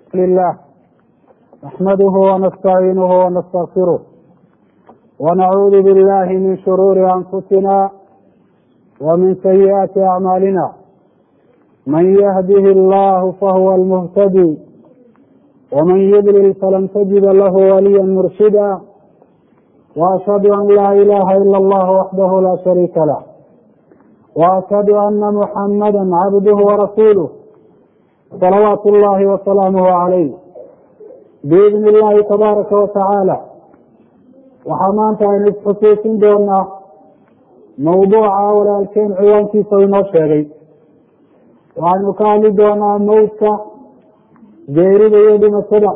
لله نحمده ونستعينه ونستغفره ونعوذ بالله من شرور أنفسنا ومن سيئات أعمالنا من يهده الله فهو المهتدي ومن يضلل فلن تجد له وليا مرشدا وأشهد أن لا إله إلا الله وحده لا شريك له وأشهد أن محمدا عبده ورسوله صلوات الله وسلامه عليه biidni illaahi tabaaraka watacaala waxaa maanta aynu isxusuusin doonaa mawduuca walaalkeen ciwaankiisa u inoo sheegay waxaynu ka hadli doonaa mawdka geerida iyo dhimashada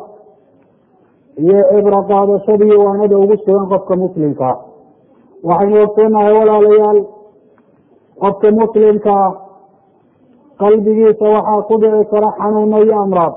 iyo cibro qaadashada iyo waanada ugu sugan qofka muslimkaa waxaynu ogsoonahay walaalayaal qofka muslimkaa qalbigiisa waxaa ku dhici kara xanuuno iyo amraad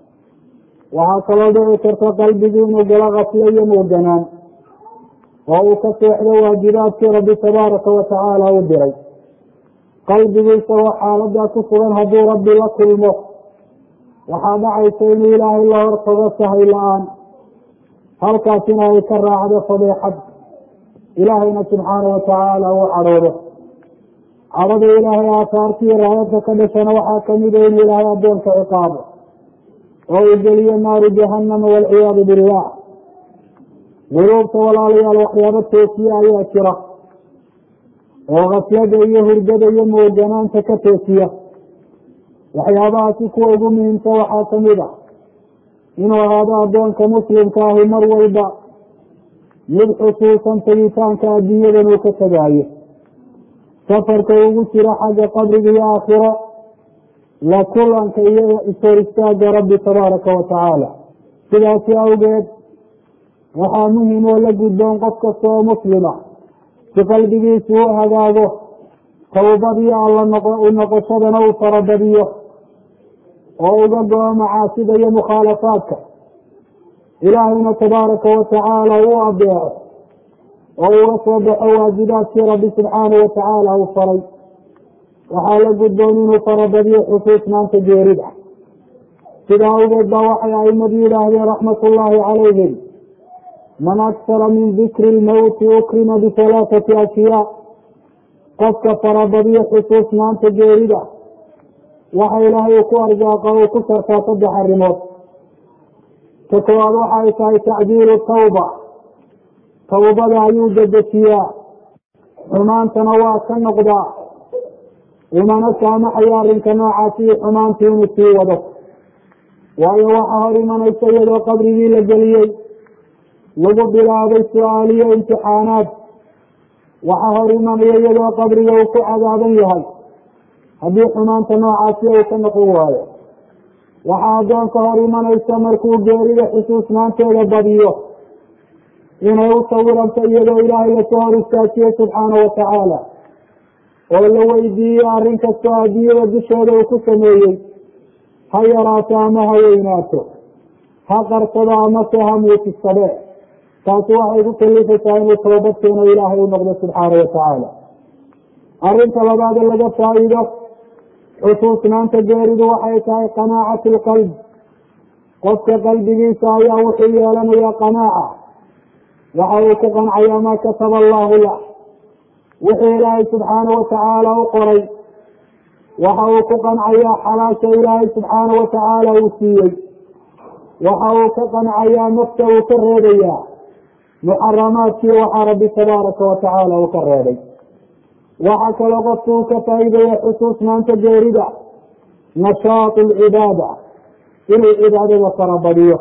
waxaa kaloo dhici karta qalbigii inuu galo kaflo iyo mooganaan oo uu ka seexdo waajibaadkii rabbi tabaaraka watacaala u diray qalbigiisa oo xaaladaa ku sugan hadduu rabbi la kulmo waxaa dhacaysa inuu ilaahay la hortago sahay la-aan halkaasina ay ka raacdo fadeexad ilaahayna subxaana watacaala uu cadhoodo cadhada ilaahay aasaartiiyo raayadka ka dhashana waxaa kamida inuu ilaahay addoonka ciqaabo oo uu geliyo naaru jahanama walciyaadu billah quluubta walaalayaal waxyaabo toosiye ayaa jira oo kaslada iyo hurdada iyo mooganaanta ka toosiya waxyaabahaasi kuwa ugu muhiimsan waxaa kamid a inuu ahaado addoonka muslimka ahi mar walba mid xusuusan tegitaanka adduunyadan uu ka tegaayo safarka ugu jiro xagga qabriga iyo aakhiro la kulanka iyo ishor istaaga rabbi tabaaraka watacaala sidaasi awgeed waxaa muhim oo la gudboon qof kasta oo muslima si qalbigiisu u hagaago tawbadiyo alla u noqoshadana uu farabadiyo oo uga go-o macaasida iyo mukhaalafaadka ilaahayna tabaaraka watacaala u adeeco oo uga soo baxo waajibaadkii rabbi subxaanahu watacaala uu faray waxaa la gudboon inuu farabadiyo xusuusnaanta geerida sidaa awgeed baa waxay aimadu yidhaahdeen raxmat ullaahi calayhim man aksara min dikri lmowti ukrima bihalaathati ashyaa qofka farabadiyo xusuusnaanta geerida waxa ilaahay uu ku arsaaqa uu ku shartaa saddex arrimood ta koowaad waxay tahay tacdiilu tawba tawbada ayuu dedejiyaa xumaantana waa ka noqdaa umana saamaxayo arrinka noocaasi iyo xumaantii inuu sii wado waayo waxaa hor imanaysa iyadoo qabrigii la geliyey lagu bilaabay su-aaliyo imtixaanaad waxaa hor imanaya iyadoo qabriga uu ku cadaaban yahay haddii xumaanta noocaasi uu ka noqon waayo waxaa addoonka hor imanaysa markuu geerida xusuusnaanteeda badiyo inay u sawiranto iyadoo ilaahay lasoo hor istaajiye subxaana watacaala oo la weydiiyo arrin kastoo adduunyada dusheeda uu ku sameeyey ha yaraato ama ha weynaato ha qarsado amase ha muujisade taasi waxay ku kalifaysaa inuu toobad keeno ilaahay u noqdo subxaana watacaala arrinta labaade laga faa-iido xusuusnaanta geeridu waxay tahay qanaacatu lqalb qofka qalbigiisa ayaa wuxuu yeelanaya qanaaca waxa uu ku qancaya maa kataba allahu lah wixii ilaahay subxaana watacaala u qoray waxa uu ku qancayaa xalaasha ilaahay subxaana watacaala uu siiyey waxa uu ka qancayaa nafta uu ka reebayaa muxaramaadkii waxaa rabbi tabaaraka watacaala uu ka reebay waxa kaloo qofku uu ka faa'iidaya xusuusnaanta geerida nashaatu lcibaada inuu cibaadada farabadiyo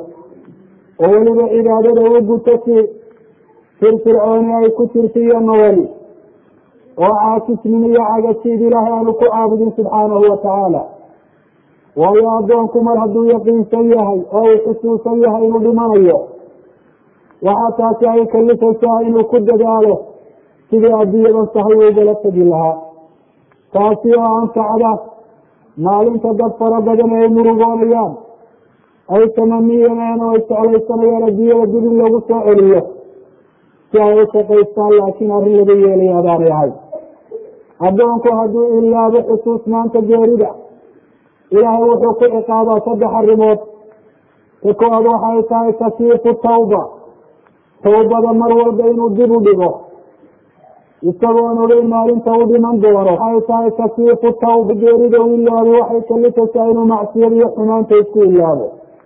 oo weliba cibaadada u guto si firfircooni ay ku jirto iyo nowali oo caakisnimo iyo cagasiid ilaahay aanu ku caabudin subxaanahu watacaala waayo addoonku mar hadduu yaqiinsan yahay oo uu xusuusan yahay inuu dhimanayo waxaa taasi ay kalifaysaa inuu ku dadaalo sidii adduunyadan sahay ugala tegi lahaa taasi oo anfacda maalinta dad fara badan ay murugoonayaan ay tamaniyeen oo ay jeclaysanayaan adduunyada dib in loogu soo celiyo si ay u shaqaystaan laakiin arrin laga yeelaya adaanay ahay addoonku hadduu ilaabo xusuusnaanta geerida ilaahay wuxuu ku ciqaabaa saddex arrimood ka koowaad waxay tahay takiifu tawba tawbada mar walba inuu dib u dhigo isagoon ogeyn maalinta u dhiman doono waxay tahay takiifu tawba geerida u ilaabo waxay kalifaysaa inuu macsiyada iyo xumaanta isku ilaabo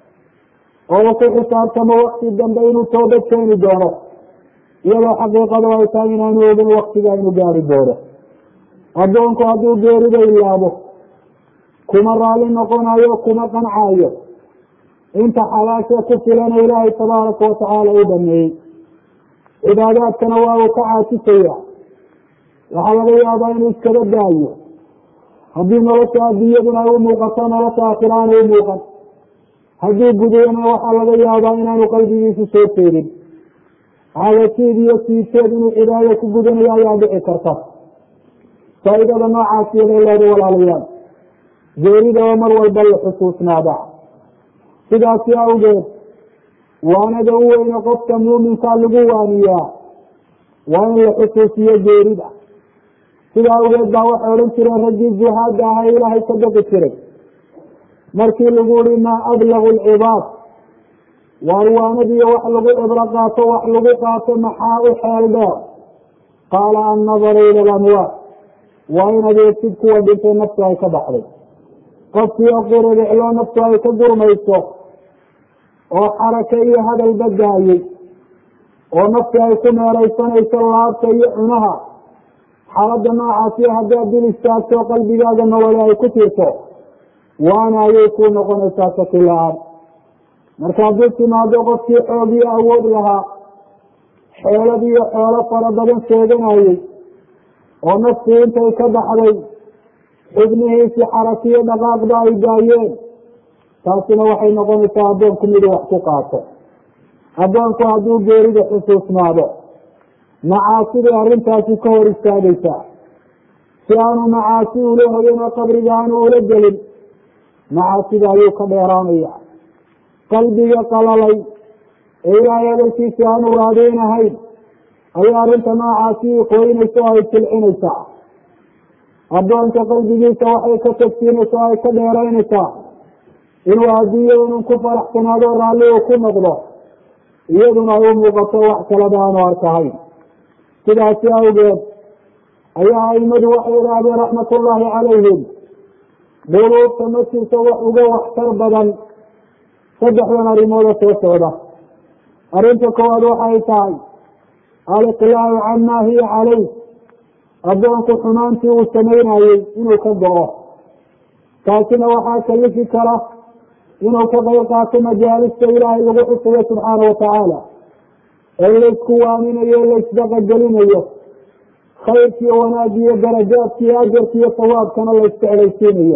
oo uu ku xisaabtamo wakti dambe inuu toobad keeni doono iyadoo xaqiiqadu ay tahay inaanu ogin waktiga inu gaari doono addoonku hadduu geerida ilaabo kuma raali noqonayo kuma qancayo inta xalaasha ku filana ilaahay tabaaraka watacaala u dhameeyey cibaadaadkana waa uu ka caasisaya waxaa laga yaabaa inuu iskaba daayo haddii nolosha adduunyaduna ay u muuqato nolosha aakhira aanay u muuqan haddii gudayana waxaa laga yaabaa inaanu qalbigiisu soo jeedin cagasiid iyo siiteed inuu cibaado ku gudanayo ayaa dhici karta faa'iidada noocaasiyo bay leeday walaalayaal geerida oo mar walba la xusuusnaada sidaasi awgeed waanada u weyne qofka muuminkaa lagu waaniyaa waa in la xusuusiyo geerida sida awgeed baa waxay odhan jireen raggii zuhaada ahaa ilaahay ka baqi jiray markii lagu uri maa ablagu lcibaad waar waanadiiyo wax lagu cibro qaato wax lagu qaato maxaa u xeel dheer qaala annadaru ila lamwaat waa in adeegsid kuwa dhintay naftu ay ka baxday qofkii oo qiradicloo naftu ay ka gurmayso oo xarake iyo hadalba daayey oo nafti ay ku meeraysanayso laabta iyo cunaha xaaladda noocaasiyo haddaad dil istaagto qalbigaaga nolole ay ku jirto waana ayay ku noqonaysaa shaki la-aan marka haddii timaado qofkii xoogiyo awood lahaa xeelad iyo xoolo fara badan sheeganayey oo naftii intay ka baxday xubnihiisi xarakiyo dhaqaaqba ay daayeen taasina waxay noqonaysaa addoonku miduu wax ku qaato addoonku hadduu geerida xusuusnaado macaasiday arrintaasi ka hor istaagaysaa si aanu macaasi ula hoyan oo qabriga aanu ula gelin macaasida ayuu ka dheeraanaya qalbiga qalalay ee ilaahay hadalkiisa aanu raadeynahayn ayay arrinta noocaasi qoynaysa oo ay jilcinaysaa addoonka qalbigiisa waxay ka tagsiinaysa oo ay ka dheeraynaysaa inuu adduunyada inuu ku faraxsanaado raalli uu ku noqdo iyaduna ay u muuqato wax kalaba aanu arkahayn sidaasi awgeed ayaa aimadu waxay idhaahdeen raxmatullaahi calayhim quluubta ma jirto wax uga waxtar badan saddexdan arrimooda soo socda arrinta koowaad waxay tahay aliqlaacu camaa hiya calayh addoonku xumaantii uu samaynayey inuu ka go-o taasina waxaa kalifi kara inuu ka qayb qaato majaalista ilaahay lagu xusayo subxaana watacaala ee laysku waaminayo laysdaqagelinayo khayrkiiyo wanaagiyo darajaadkiiyo ajarkiiyo sawaabkana laysjeclaysiinayo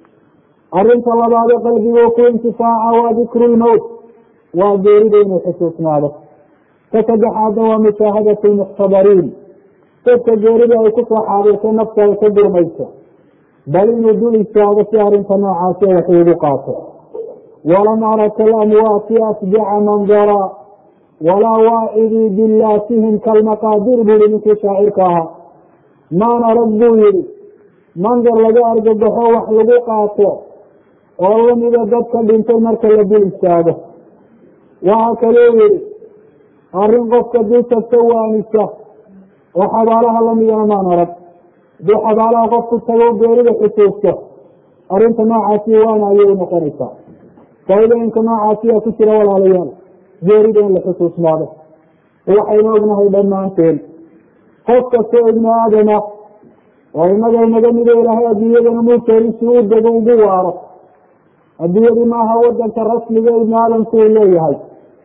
arrinta labaade qalbiguu ku intifaaca waa dikru lmowt waa geerida inuu xusuusnaado ka saddexaadna waa mushaahadatu lmuxtabariin dadka geerida ay kusoo xaadirtay nafta ay ka gurmayso bal inuu dul istaago si arrinta noocaasi wax ugu qaato walam ara kalamwaati asbica mandara walaa waacidii billaatihim kalmaqaadir buuhi ninkii shaacirka ahaa maan arag buu yihi mandar laga argagaxo wax lagu qaato oo lamida dadka dhintay marka la dul istaago waxaa kaloo yihi arrin qofka dul tagta waanisa oo xabaalaha lamidana maan arag haduu xabaalaha qofku tago geerida xusuusto arrinta noocaasi waana ayay unoqonaysaa faaidooyinka noocaasiyaa ku jira walaalayaal geerida in la xusuusnaado waxaynu ognahay dhammaanteen qof kastoo ibni aadama oo inaga inaga mido ilaahay adduunyadana mulkeedi si u dego ugu waaro adduunyadu maaha wadanka rasmiga ibni aadamku uu leeyahay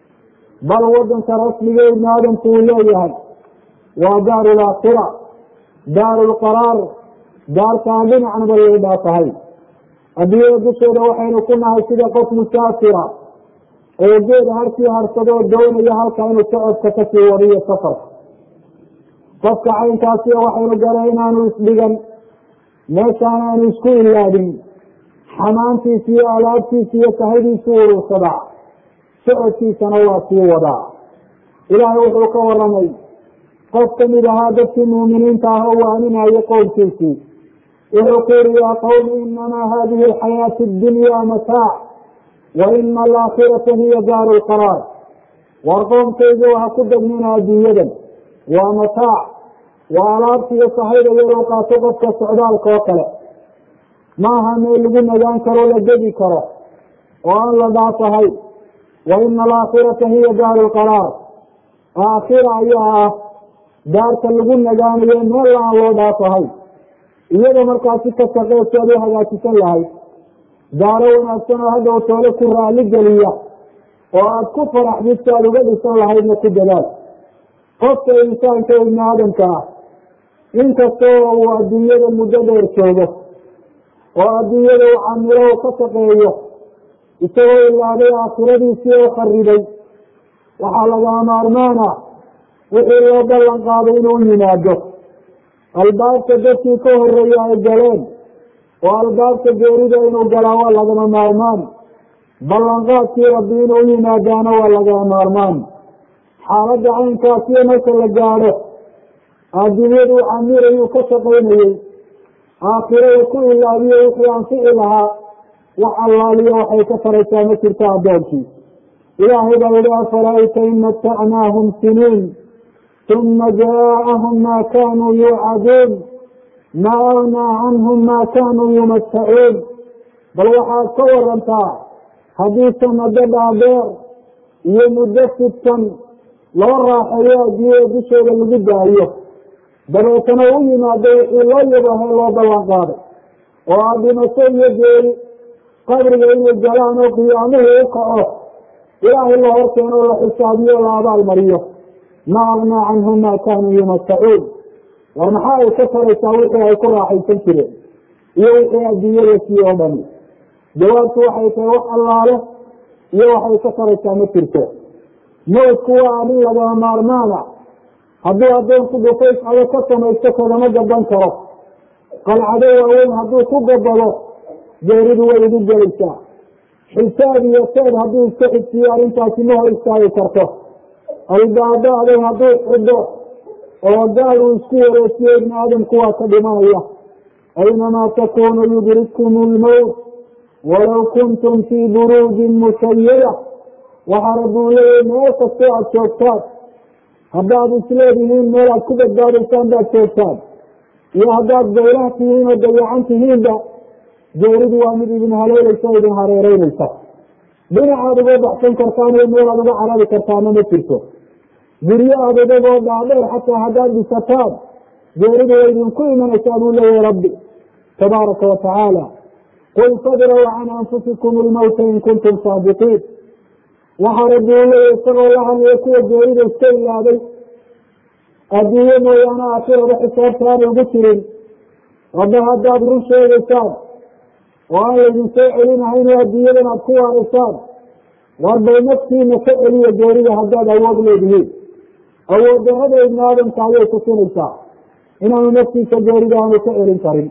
bal wadanka rasmiga ibni aadamku uu leeyahay waa daaru laakhira daaru lqaraar daartaan dhinacnaba yay dhaatahay adduunyada dusheeda waxaynu ku nahay sida qof musaafira oo geed harkii harsadoo doonaya halka inuu socodka kasii wadiyo safarka qofka caynkaasi waxaynu garay inaanu isdhigan meeshaan aanu isku ilaadin xamaantiisa iyo alaabtiisa iyo sahaydiisu urursadaa socodkiisana waa sii wadaa ilaahay wuxuu ka waramay qof kamid ahaa dadkii muuminiinta ah oo waaninayay qowlkiisii wuxuu ku yihi yaa qawmi inamaa hadihi alxayaatu addunya mataac wa ina alaakhirata hiya daaru lqaraar war qoomkayga waha ku degmina adduunyadan waa mataac waa alaabtiiyo sahayda yaroo qaato qofka socdaalka oo kale maaha meel lagu nagaan karo la gedi karo oo aan la dhaafahay wa ina alaakhirata hiya daaru lqaraar aakhira ayaa ah daarta lagu nagaanayo meel aan loo dhaafahay iyada markaasi ka shaqeysi ad u hagaajisan lahayd daaro wanaagsan oo hadhow toole ku raali geliya oo aada ku faraxdid si aada uga dhisan lahaydna ku dadaal qofka insaanka ibni aadamka ah inkastoo uu adduunyada muddo dheer joogo oo adduunyada uu camilo u ka shaqeeyo isagoo ilaaday aakhiradiisii oo kharibay waxaa lagaa maarmaana wixii loo ballan qaaday inuu yimaado albaabka dadkii ka horeeya ay galeen oo albaabka geerida inuu galaa waa lagama maarmaan ballanqaadkii rabbi inuu yimaadaana waa lagama maarmaan xaaladda caynkaasiyo marka la gaadho adduunyadu camirayuu ka shaqaynayey aakhiro uu ku ilaabiyo wixii anfici lahaa wax allaaliyo waxay ka faraysaa ma jirto addoonkii ilaahay baa yihi afara'ayta in matacnaahum siniin uma jaaءahum ma kanuu yuucaduun ma agnaa canhum ma kanuu yumatacuun bal waxaad ka warantaa haddii sanado dhaadheer iyo muddo fidsan loo raaxeeyo adduunyada dushooda lagu daayo dabeetana u yimaado wixii loo yabahe loo ballan qaaday oo a dhimasho iyo geeri qabriga inay galaan oo qiyaamuhu u kaco ilaahay la horkeeno la xisaabiyo la abaal mariyo ma agnaa canhum ma kanuu yumatacuun war maxaa ay ka taraysaa wixii ay ku raaxaysan jireen iyo wixii adduunyada sii oo dhani jawaabtu waxay tahay wax allaale iyo waxay ka taraysaa ma jirto mawdku waa arrin lagama maarmaana hadduu addoonku dhufays ado ka samaysto kagama gaban karo qalcado waaweyn hadduu ku gabado geeridu way igu gelaysaa xisaab iyo seed hadduu iska xigsiyo arrintaasi ma hor istaagi karto albaabo adag hadduu xidho oo gaal uu isku wareejiyo ibni aadamku waa ka dhimanaya aynamaa takunu yudrikkum lmowt walow kuntum fii buruujin mushayada waxaa rabbuu leeyahy meel kastoo aada joogtaan haddaad isleedihiin meel aad ku badbaadaysaan baad joogtaan iyo haddaad baylah tihiin oo dayacan tihiinba geeridu waa mid idin haleelaysa o idin hareereynaysa dhinacaad uga baxsan kartaan iyo meel aad uga carari kartaana ma jirto guryo adadagoo dhaadheer xataa haddaad dhisataan geeridu way idinku imanaysaa buu leeyahay rabbi tabaaraka wa tacaala qul fadraw can anfusikum lmowta in kuntum saadiqiin waxaa rabbi uu leeyahy isagoo la hadlaya kuwa geerida iska ilaaday adduunye mooyaane aakhirada xisaabta aanay ugu jirin rabba haddaad run sheegaysaan oo aan laydin soo celinahayn oo adduunyadan aad ku waaraysaan war bay naftiina ka celiya geerida haddaad awood leedihiin awood darada ibni aadamka ayay tusinaysaa inaanu naftiisa geerida aanu ka celin karin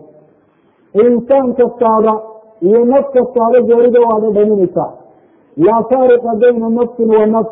insaan kastaaba iyo naf kastaaba geerida waa dhadhaminaysaa laa faariqa bayna nafsin wa nafs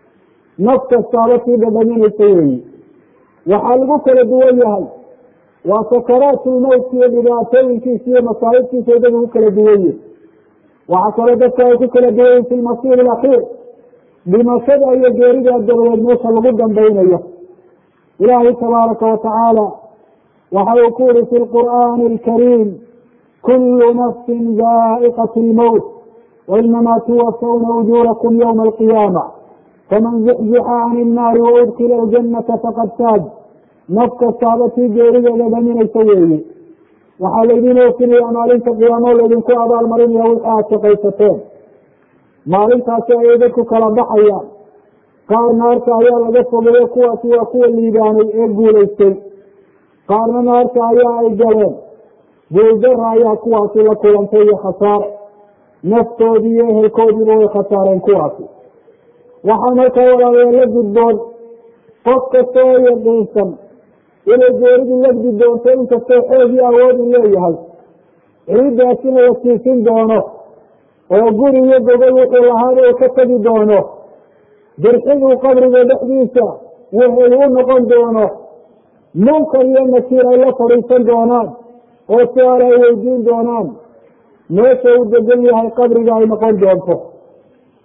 naf kastaaba sii dhadhaminaysa weeyi waxaa lagu kala duwan yahay waa sakaraatulmowt iyo dhibaatooyinkiisa iyo masaa'ibtiisa ay dad ugu kala duwan yihin waxaa kaloo dadka ay ku kala duwan yihin fi lmasiir alakhiir dhimashada iyo geerida dabadeed meesha lagu dambaynayo ilaahay tabaaraka wa tacaala waxa uu ku yihi fi lqur'aani alkariim kulu nafsin zaa'iqat lmowt wainamaa tuwafawna ujuurakum ywma alqiyaama faman zuxzixa can innaari waudkila aljanata faqad faaj naf kastaaba tii geerideeda dhaminaysa weeye waxaa laydin oofinayaa maalinta qiyaamo laydinku abaalmarinaya wixii aad shaqaysateen maalintaasi ayay dadku kala baxayaan qaar naarta ayaa laga fogeeyo kuwaasi waa kuwa liibaanay ee guulaystay qaarna naarta ayaa ay galeen guuldara ayaa kuwaasi la kulantay iyo khasaare naftoodii iyo ehelkoodiiba way khasaareen kuwaasi waxaa markaa walaalayaa la gudboon qof kasta oo yaqiinsan inay geeridu lagdi doonto inkastoo xoogii awoodi leeyahay ciiddaasina la siisin doono oo guri iyo gogol wuxuu lahaana uu ka tegi doono dirxiguu qabriga dhexdiisa wuxuu u noqon doono munkar iyo nakiir ay la fadhiisan doonaan oo su-aal ay weydiin doonaan meesha uu degan yahay qabriga ay noqon doonto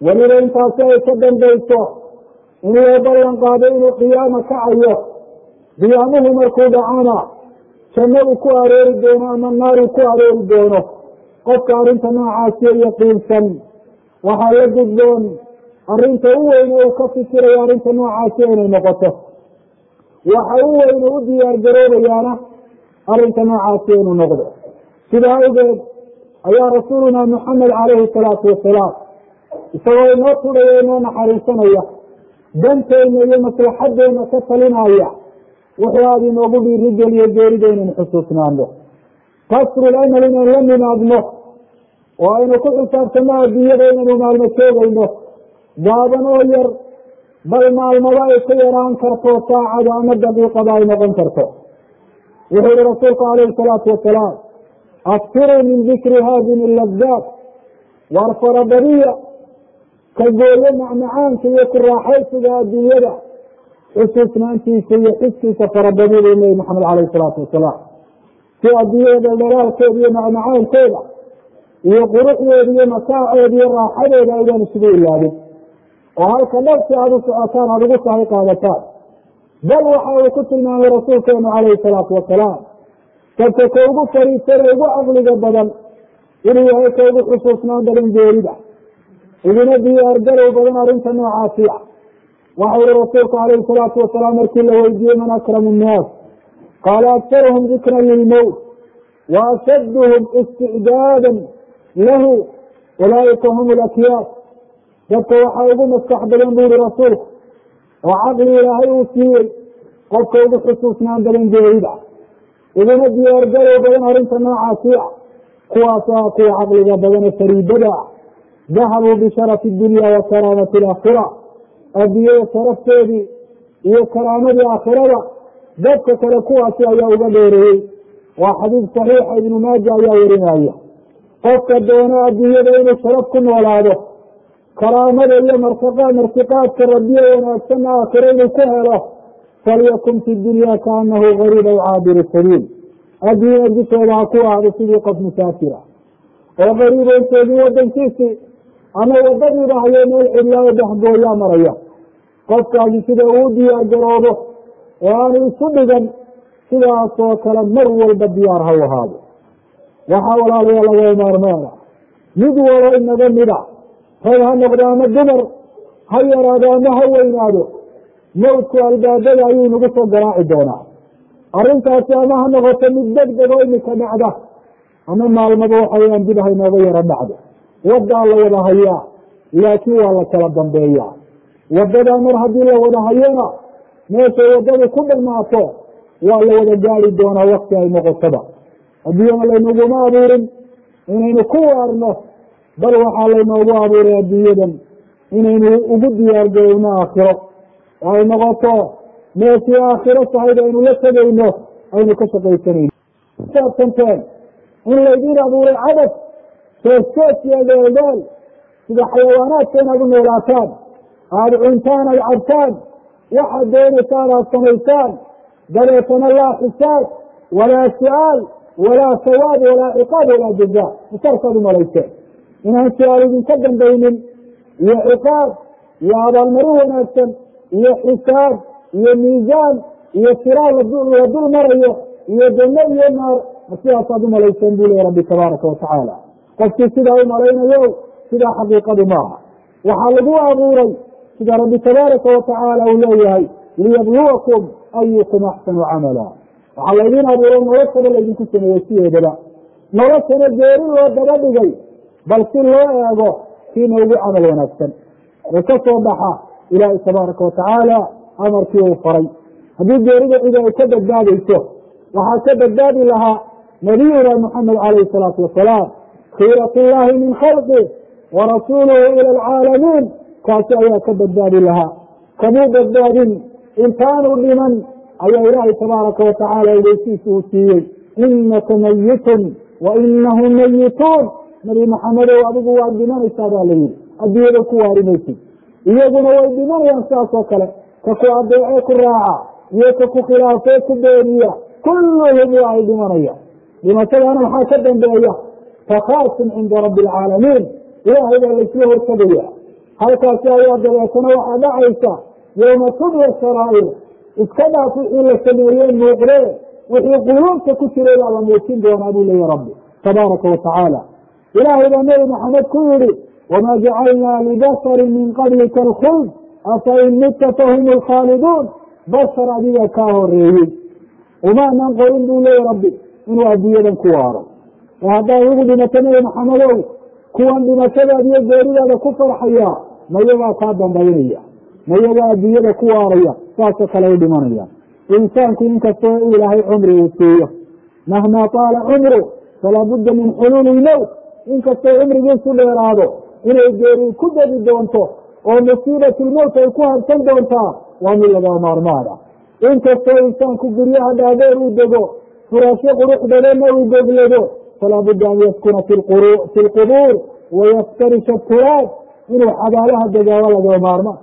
weliba intaasi ay ka dambayso in loo ballan qaado inuu qiyaama kacayo qiyaamuhu markuu dhacana janno uu ku aroori doono ama naar uu ku aroori doono qofka arrinta noocaasiyo yaqiinsan waxaa la gudboon arrinta u weyne uu ka fikirayo arrinta noocaasi inay noqoto waxa u weyne u diyaar garoobayaana arrinta noocaasi inuu noqdo sidaa awgeed ayaa rasuuluna muxamed calayhi salaatu wasalaam isagoo inoo tudhaya inoo naxariisanaya danteenna iyo maslaxadeena ka talinaya wuxuu aada inoogu dhiirigeliyo geerida inaynu xusuusnaano kasrul amal inaynu la nimaadno oo aynu ku xisaabtano adduunyada inaynu maalmo joogayno gaaban oo yar bal maalmaba ay ka yaraan karto saacada ama daqiiqada ay noqon karto wuxuu yihi rasuulku calayhi salaatu wasalaam aktiruu min dikri haadimi ladaat waar farabadiya ka gooyo macmacaanka iyo ku raaxaysiga adduunyada xusuusnaantiisa iyo xiskiisa farabadida nebi maxamed calayhi salaatu wasalaam si adduunyada dhalaalkeeda iyo macmacaankeeda iyo quruxdeeda iyo mataaceeda iyo raaxadeeda aydaan isugu ilaabin oo halka dhabsi aada u socotaan aada ugu sahay qaadataan bal waxa uu ku tilmaamay rasuulkeenu calayhi salaatu wasalaam dadka ka ugu fariisana ugu caqliga badan inuu yahay ka ugu xusuusnaan badan geerida iguna diyaargalow badan arrinta noocaasi ah waxa yihi rasuulku calayhi salaatu wasalaam markii la weydiiyey man akramu nnaas qaala aktaruhum dikran lilmowt wa ashadduhum isticdaadan lahu ulaaika hum lakyaas dadka waxaa ugu maskax badan bu yihi rasuulku oo caqli ilaahay uu siiyey qofka ugu xusuusnaan badan geerida iguna diyaargalow badan arrinta noocaasi ah kuwaas ah kuwa caqliga badane fariidada ah dahabuu bisharafi dunya wa karaamati alaakhira adduunyada sharafteedii iyo karaamadii aakhirada dadka kale kuwaasi ayaa uga dheereeyey waa xadiid saxiixa ibnu maaja ayaa warinaya qofka doona adduunyada inuu sharaf ku noolaado karaamada iyo martiqa martiqaadka rabiye wanaagsanna aakhiro inuu ku helo falyakun fi dunya kaanahu gariib aw caabiru sabiil adduunya dusheeda ha ku ahdo sidii qof musaafira oo gariiboon joogin wadankiisii ama wadadiiba hayo meel cidlaayo bahgooyaa maraya qofkaasi sida uu diyaar garoobo oo aanu isu dhigan sidaasoo kale mar walba diyaar ha u ahaado waxaa walaalayaa laga maarmaana mid walo inaga mida rag ha noqdo ama dumar ha yaraado ama ha weynaado mawdku albaabada ayuu nagu soo garaaci doonaa arrintaasi ama ha noqoto mid deg deg oo imika dhacda ama maalmaba waxaweyaan dib haynooga yaro dhacdo wadaa la wada hayaa laakiin waa la kala dambeeyaa wadadaa mar haddii la wada hayona meeshay wadadu ku dhamaato waa la wada gaari doonaa wakti ay noqotoba adduunyana laynaguma abuurin inaynu ku waarno bal waxaa laynoogu abuuray adduunyadan inaynu ugu diyaargarowno aakhiro oo ay noqoto meeshii aakhiro sahayda aynu la tegayno aynu ka shaqaysanayno saabsanteen in laydiin abuuray cadad soossoosiya dheeldheel sida xayawaanaadka inaad u noolaataan aada cuntaan aada cabtaan waxaad doonaysaan aada samaysaan dabeetana laa xisaab walaa su-aal walaa sawaab walaa ciqaab walaa jaza masarkaad umalayseen inaan su-aal idinka dambaynin iyo ciqaab iyo abaalmarin wanaagsan iyo xisaab iyo miisaan iyo siraal la dul marayo iyo janno iyo naar ma sidaasaad umalayseen buu leya rabbi tabaaraka watacaala qofkii sidaa u malaynayo sidaa xaqiiqadu maaha waxaa lagu abuuray sida rabbi tabaaraka watacaala uu leeyahay liyabluwakum ayukum axsanu camala waxaa laydin abuuray noloshaba laydinku sameeyey sideedaba noloshana geeri loo daba dhigay bal si loo eego kiina ugu camal wanaagsan oo ka soo baxa ilaahay tabaaraka watacaala amarkii uu faray haddii geerida cidi ay ka badbaadayso waxaa ka badbaadi lahaa nabiyuna muxamed calayhi salaatu wasalaam khiirat llahi min khalqi warasuuluhu ila alcaalamiin kaasi ayaa ka badbaadi lahaa kamuu badbaadin intaanu dhiman ayaa ilaahay tabaaraka watacaala ogeysiisa uu siiyey inaka mayitun wa inahum mayituun nabi maxamedow adigu waad dhimanaysaa baa la yihi adduunyada ku waarimaysid iyaguna way dhimanayaan sidaas oo kale ka ku adeecee ku raaca iyo ka ku khilaafee ku beeniya kulluhum waa ay dhimanayaan dhimashadaana maxaa ka dambeeya takaasun cinda rabbi alcaalamiin ilaahay baa laysla hortagaya halkaasi ayaa dabeetana waxaa dhacaysa yowma tubya saraa'ir iska dhaaf wixii la sameeyey muuqdee wixii quluubta ku jiray baa la muujin doonaa buu leeya rabbi tabaaraka wa tacaala ilaahay baa nebi maxamed ku yidhi wamaa jacalnaa libasarin min qablika alkhuld afa in midta fahum lkhaaliduun bashar adiga kaa horeeyey umaanan qorin buu leeya rabbi inuu adduunyadan ku waaro ee haddaa igu dhimato nebi maxamedow kuwan dhimashadaada iyo geeridaada ku farxaya mayagaa kaa dambaynaya mayagaa adduunyada ku waaraya saasoo kale u dhimanaya insaanku inkastoo u ilaahay cumri uu siiyo mahmaa taala cumru falaa budda min xuluuli ilmowt inkastoo cumrigiisu dheeraado inay geeri ku degi doonto oo musiibatu lmowt ay ku habsan doontaa waa mid laga maarmaan ah inkastoo insaanku guryaha dhaadheer uu dego furaashyo qurux badanna uu deglado falaa budda an yaskuna fi lqubuur wayaftarisha turaab inuu xabaalaha degaaba laga maarmaan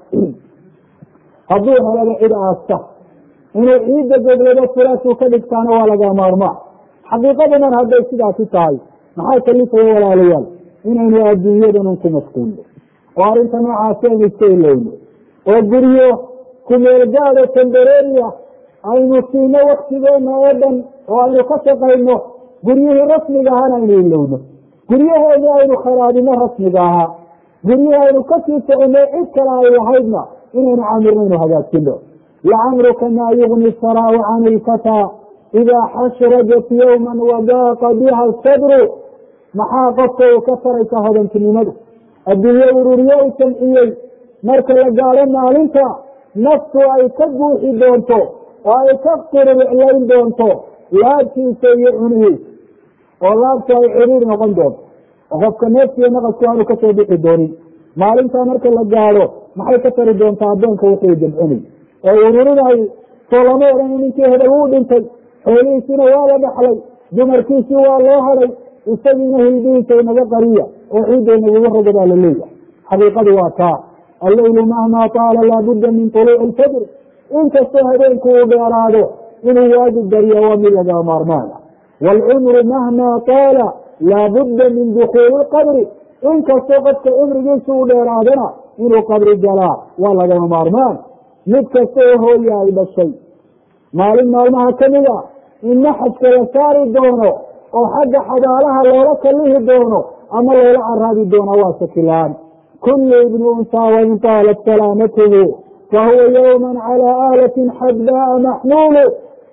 hadduu helaba cid aasta inuu ciidda goglado furaashuu ka dhigtaana waa laga maarmaan xaqiiqadanan hadday sidaasi tahay maxaa kalifaya walaalayaal inaynu adduunyadanun ku mashquulno oo arrinta noocaasi aynu iska ilowno oo guryo kumeelgaado tambareeriya aynu siino waktigeena oo dhan oo aynu ka shaqayno guryihii rasmiga ahana aynu ilowno guryaheedii aynu kharaabino rasmiga ahaa guryihii aynu kasii soconno cid kale ay lahaydna inaynu camirno inu hagaajino lacamruka maa yugni saraau can ilfataa idaa xashrajat yowma wadaaqa biha sadru maxaa qofka uu ka taraysa hodantinimadu adduunye ururiye u jamciyey marka la gaadho maalinta naftu ay ka buuxi doonto oo ay ka qiriclayn doonto laabtiisa iyo cunihiisa oo laabtu ay ciriir noqon doonto oo qofka neeftiiyo naqasku aanu kasoo bixi doonin maalintaa marka la gaadho maxay ka tari doontaa addoonka wuxuu jamcinay oo ururinay soo lama odhan ninkii hebel wuu dhintay xoolihiisina waa la dhaxlay dumarkiisii waa loo hadhay isagiina hilbihiisa inaga qariya oo ciidda inaguga roga baa la leeyahay xaqiiqadu waa taa alleylu mahmaa taala laabudda min tuluuci ilfajr inkastoo habeenku uu dheeraado inuu waajib dariya waa mid laga maarmaana waalcumru mahmaa taala laabudda min dukuuli lqabri inkastoo qofka cumrigiisa uu dheeraadana inuu qabri galaa waa lagama maarmaan mid kasta oo hooya ay dhashay maalin maalmaha kamid a in naxajka la saari doono oo xagga xabaalaha loola kalihi doono ama loola caraabi doono waa shakilaan kullu ibni unsaa wain taalat salaamatuhu fahuwa yowman calaa aalatin xadbaa maxmuulu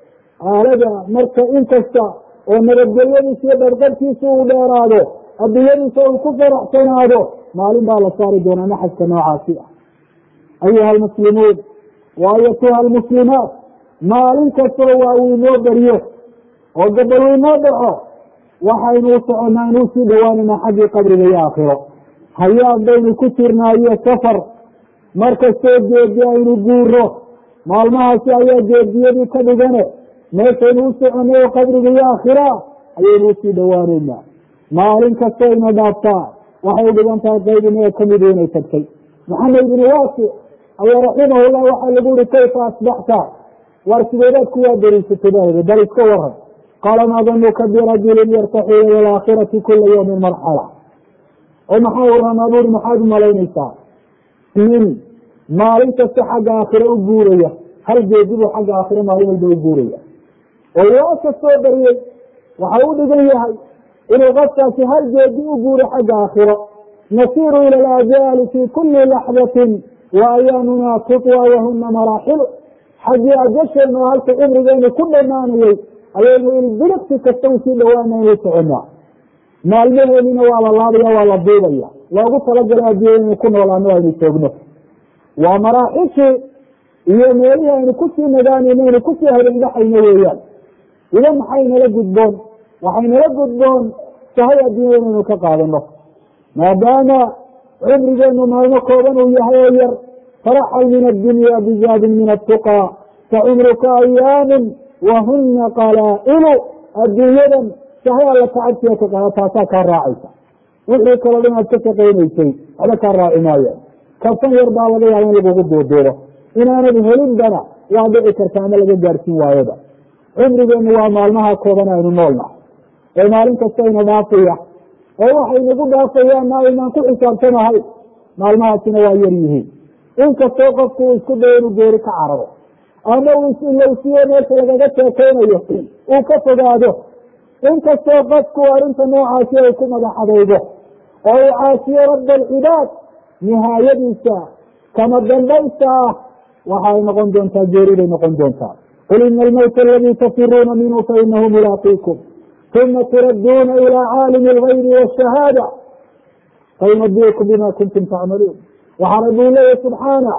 aalada marka inkasta oo nabadgelyadiisa iyo dharqarkiisa uu dheeraado adduunyadiisa uu ku faraxsanaado maalin baa la saari doonaa naxajka noocaasi ah ayuha almuslimuun wa ayatuha almuslimaat maalin kastoo waa uu inoo beriyo oo gabal uu inoo dhaco waxaynu u soconnaa inuu sii dhowaanaynaa xaggii qabriga iyo aakhiro hayaad baynu ku jirnaa iyo safar markastoo geedi aynu guuro maalmahaasi ayaa geediyadii ka dhigane meeshaynu u soconay oo qabriga iyo aakhira ayaynu usii dhowaanaynaa maalin kastoo ina dhaaftaa waxay u dhigan tahay qayb inaga kamidu inay tagtay maxamed ibnu waasic ayaa raximahullah waxaa lagu yihi kayfa asbaxta war sideedaad kuwaa dariisatay baa bal iska waran qaala maa danuka birajulin yartaxilu ila alaakhirati kula yawmin marxala oo maxaa waramaa buuri maxaad umalaynaysaa nin maalin kasta xagga aakhire u guuraya hal geedi buu xagga aakhire maalin walba u guuraya oo waa kastoo bariyey waxa u dhigan yahay inuu qofkaasi hal geedi u guuro xagga aakhiro nasiiru ila alaajaali fi kuli laxdatin wa ayaamuna tutwa wahuna maraaxilu xaggii ajasheena oo halka cumrigeenu ku dhamaanayey ayaynu ilbiliqsi kasta usii dhawaana inuu soconaa maalmaheenina waa la laabaya waa la duubaya loogu talagalay adduunya inaynu ku noolaano aynu joogno waa maraaxishii iyo meelihii aynu kusii nagaanayno aynu kusii habendhaxayno weeyaan ida maxaynala gudboon waxaynala gudboon sahay adduunya inaynu ka qaadano maadaama cumrigeenu maalmo kooban uu yahay oo yar faraxal min addunya bizaadin min atuqaa fa cumruka ayaamun wahuna qalaa'ilu adduunyadan sahay alla kacabsiga ka qaada taasaa kaa raacaysa wixii kaloo dhan aad ka shaqaynaysay waxba kaa raaci maayaan kabsan yar baa laga yaaba in lagugu duuduubo inaanad helinbana waa dhici karta ama laga gaadhsiin waayoba cumrigeenu waa maalmaha kooban aynu noolnahay ee maalin kasta ina dhaafaya oo waxay nagu dhaafayaanna aynaan ku xisaabtanahay maalmahaasina waa yar yihiin inkastoo qofku uu isku dayo inuu geeri ka cararo ama uu isilowsiyo meesha lagaga sheekeynayo uu ka fogaado inkastoo qofku arrinta noocaasi ay ku madaxadaydo oo uu caasiyo rabba alcibaad nihaayadiisa kama dambaysta ah waxay noqon doontaa geeriday noqon doontaa qul ina almowta aladii tafiruuna minhu fainahu mulaaqiikum uma turadduuna ilaa caalimi algaybi waashahaada fayunabiukum bima kuntum tacmaluun waxaa rabbi leeyahy subxaana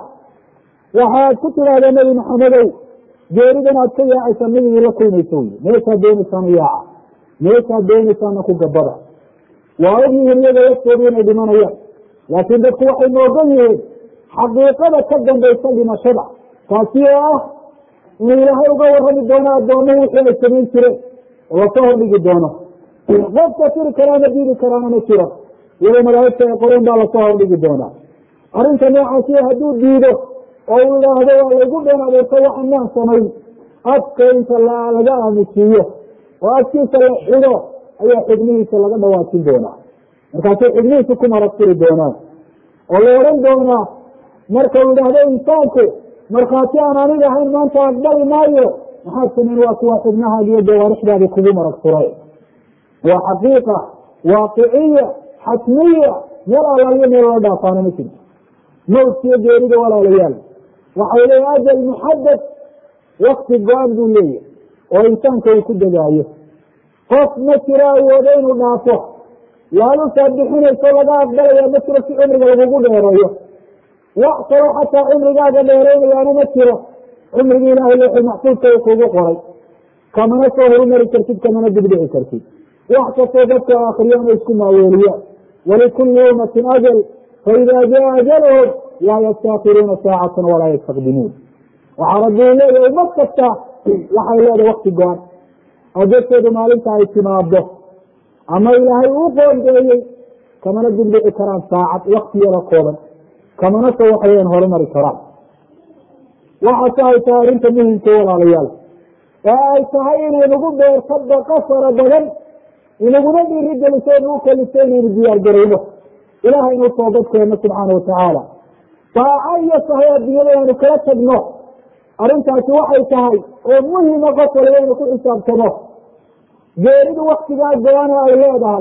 waxaad ku tidhahdaa nebi maxamedow geeridan aad ka yaacaysaa mid la kulmaysa wey meeshaad doonaysaana yaaca meeshaad doonaysaana ku gabada waa ogyihiin iyaga laftoodu inay dhimanayaan laakiin dadku waxay moogan yihiin xaqiiqada ka dambaysa dhimashada taasi oo ah inuu ilaahay uga warrami doono addoomuhu wixii ay samayn jireen oo lasoo hordhigi doono qofka tiri karaana diidi karaana ma jiro iyadoo malaa'igta ay qoreen baa lasoo hordhigi doonaa arrinta noocaasi hadduu diido oo uu idhaahdo waa laygu been adeerto waxa maan samayn afka inta laga aamusiiyo oo afkiisa la xido ayaa xubnihiisa laga dhawaajin doonaa markaasay xubnihiisa ku maragtiri doonaan oo la odhan doonaa marka uu idhaahdo insaanku markhaati aan aniga ahayn maanta aqbali maayo maxaad samayn waa kuwa xubnahaadi iyo jawaarixdaadi kugu marag furay waa xaqiiqa waaqiciya xatmiya meel alaaliyo meel loo dhaafaana ma jirto mawdkiyo geerida walaalayaal waxay leeya ajal muxadad wakti go-an buu leeyahy oo insaanka uu ku degaayo qof ma jiro awoodo inuu dhaafo laalusaad bixinayso laga aqbalaya ma jiro si cumriga lagugu dheereeyo wax kaloo xataa cumrigaaga dheeraynayaana ma jiro cumrigii ilaahay looxi maxfuudka uu kugu qoray kamana soo horumari kartid kamana dibdhici kartid wax kastoo dadka akriyaan ay isku maaweeliyaan walikulli ummatin ajal faida jaa ajalhum laa yastaakiruuna saacatan walaa yastaqdimuun waxaa rabbi u leeyahy ummad kasta waxay leedahay wakti go-an oo dadkeedu maalinta ay timaado ama ilaahay uu qoondeeyey kamana dibdhici karaan saacad wakti yaro kooban kamana soo waxaweyan horumari karaan waxaase ay tahay arrinta muhimka walaalayaal oo ay tahay inaynugu beerto baqa fara badan inaguna dhiiri geliso nagu kaliso inaynu diyaar garayno ilahay inuu toobadkeeno subxaana watacaala saaco iyo sahay adduunyada aynu kala tagno arrintaasi waxay tahay oo muhima qof waliba inu ku xisaabtamo geeridu waktigaa go-ana ay leedahay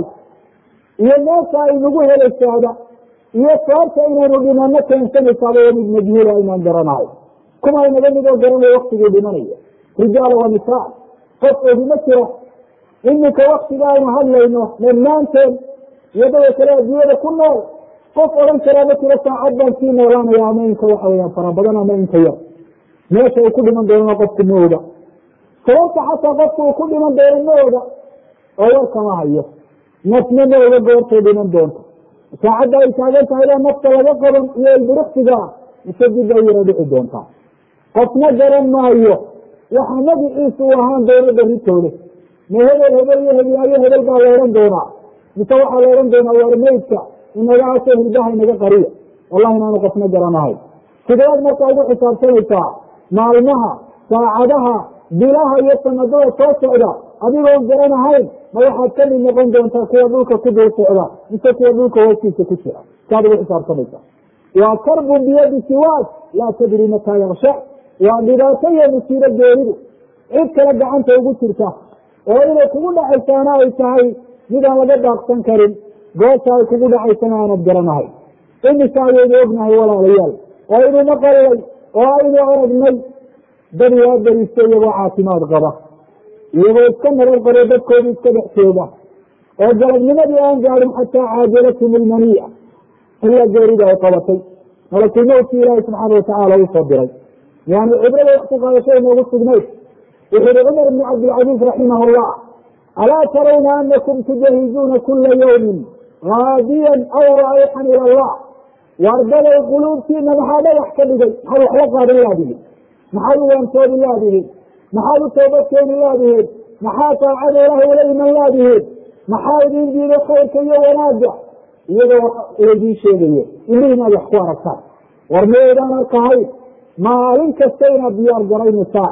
iyo meesha ay nagu helaysaada iyo sababta inaynu dhimano keensanaysaaba waa mid majhuula inaan garanayo kuma inaga midoo garanayo waktigii dhimanayo rijaal wa nisaa qof ogi ma jiro iminka waktiga aynu hadlayno dhammaanteen iyadoo kale adduunyada ku nool qof odhan karaa ma jiro saacad baan sii noolaanaya ama inka waxa weyaan fara badan ama inka yar meesha uu ku dhiman doonana qofku ma oga sababta xataa qofku uu ku dhiman doono ma oga oo war kama hayo nafna ma oga goortay dhiman doonto saacadda ay taagan tahay baa nafta laga qaban iyo ilbiriqsiga mise dib ay yara dhici doontaa qofna garan maayo waxa magiciisu u ahaan doono beritoole ma hebel hebel iyo heblaayo hebel baa la odhan doonaa mise waxaa la odhan doonaa waar meydka inaga aso hilbaha inaga qariya wallahi inaanu qofna garanahay sideed marka ugu xisaabtanaysaa maalmaha saacadaha bilaha iyo sanadada soo socda adigoon garanahayn ma waxaad ka mid noqon doontaa kuwa dhulka ku dul socda mise kuwa dhulka hoostiisa ku jira saad ugu xisaabtanaysaa waa karbun biyadi siwaad laa tadri mataa yaksha waa dhibaato iyo musiibo geeridu cid kale gacanta ugu jirta oo inay kugu dhacaysaana ay tahay midaan laga daaqsan karin goosha ay kugu dhacaysana aanad garanahay imisa ayaynu ognahay walaalayaal oo aynu maqallay oo aynu aragnay dad waa beristo iyagoo caafimaad qaba iyagoo iska nabad qabo dadkoodu iska dhex jooga oo galabnimadii aan gaadhin xataa caajalatum ilmaniya ilaa geerida ay qabatay malakulmowtkii ilaahi subxaana watacaala usoo diray yani cibrada wakti qaadashay noogu sugnayd wuxu uhi cumar bn cabdilcaziiz raximah llah alaa tarawna anakum tujahizuuna kula yawmin gaadiyan aw raayixan ila allah waardaday quluubtiina maxaa dhagax ka dhigay maxaad wax la qaadan laadihin maxaad u waantoodi laadihin maxaad u toobadkeeni laadihin maxaa taacada ilaah ula iman laadihin maxaa idin diiday khayrka iyo wanaagga iyadoo laydin sheegayo indhihin aad wax ku aragtaan war maydaan arkahayn maalin kasta inaad diyaar garaynaysaan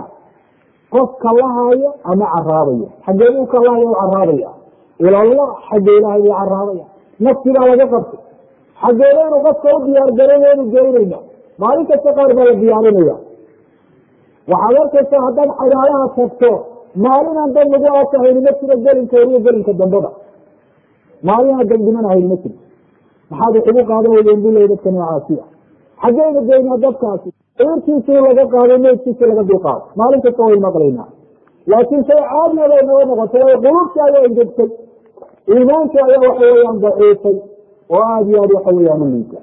qof kalahaayo ama caraabayo xaggee uu kalahaya u caraabaya ilallah xagga ilaahay buu caraabaya nafti baa laga qabtay xaggeedaynu qofka u diyaar garaynu geynayna maalin kasta qaar baa la diyaarinaya waxaad arkaysaa haddaad xabaalaha tagto maalinaan dad lagu aasahayni ma jiro gelinka horiyo gelinka dambada maalinaan dambdhimanahayni ma jiro maxaad wax ugu qaadan weydeen bilay dadka noocaasiya xaggeynu geynaa dadkaasi irtiisii laga qaaday meydkiisii laga dulqaado maalin kasta way maqlaynaa laakiin shay caadiya bay naga noqotay way qulubtii ayaa engegtay iimaankii ayaa waxa weeyaan daciifay oo aada iyo aad waxa weeyaan u liita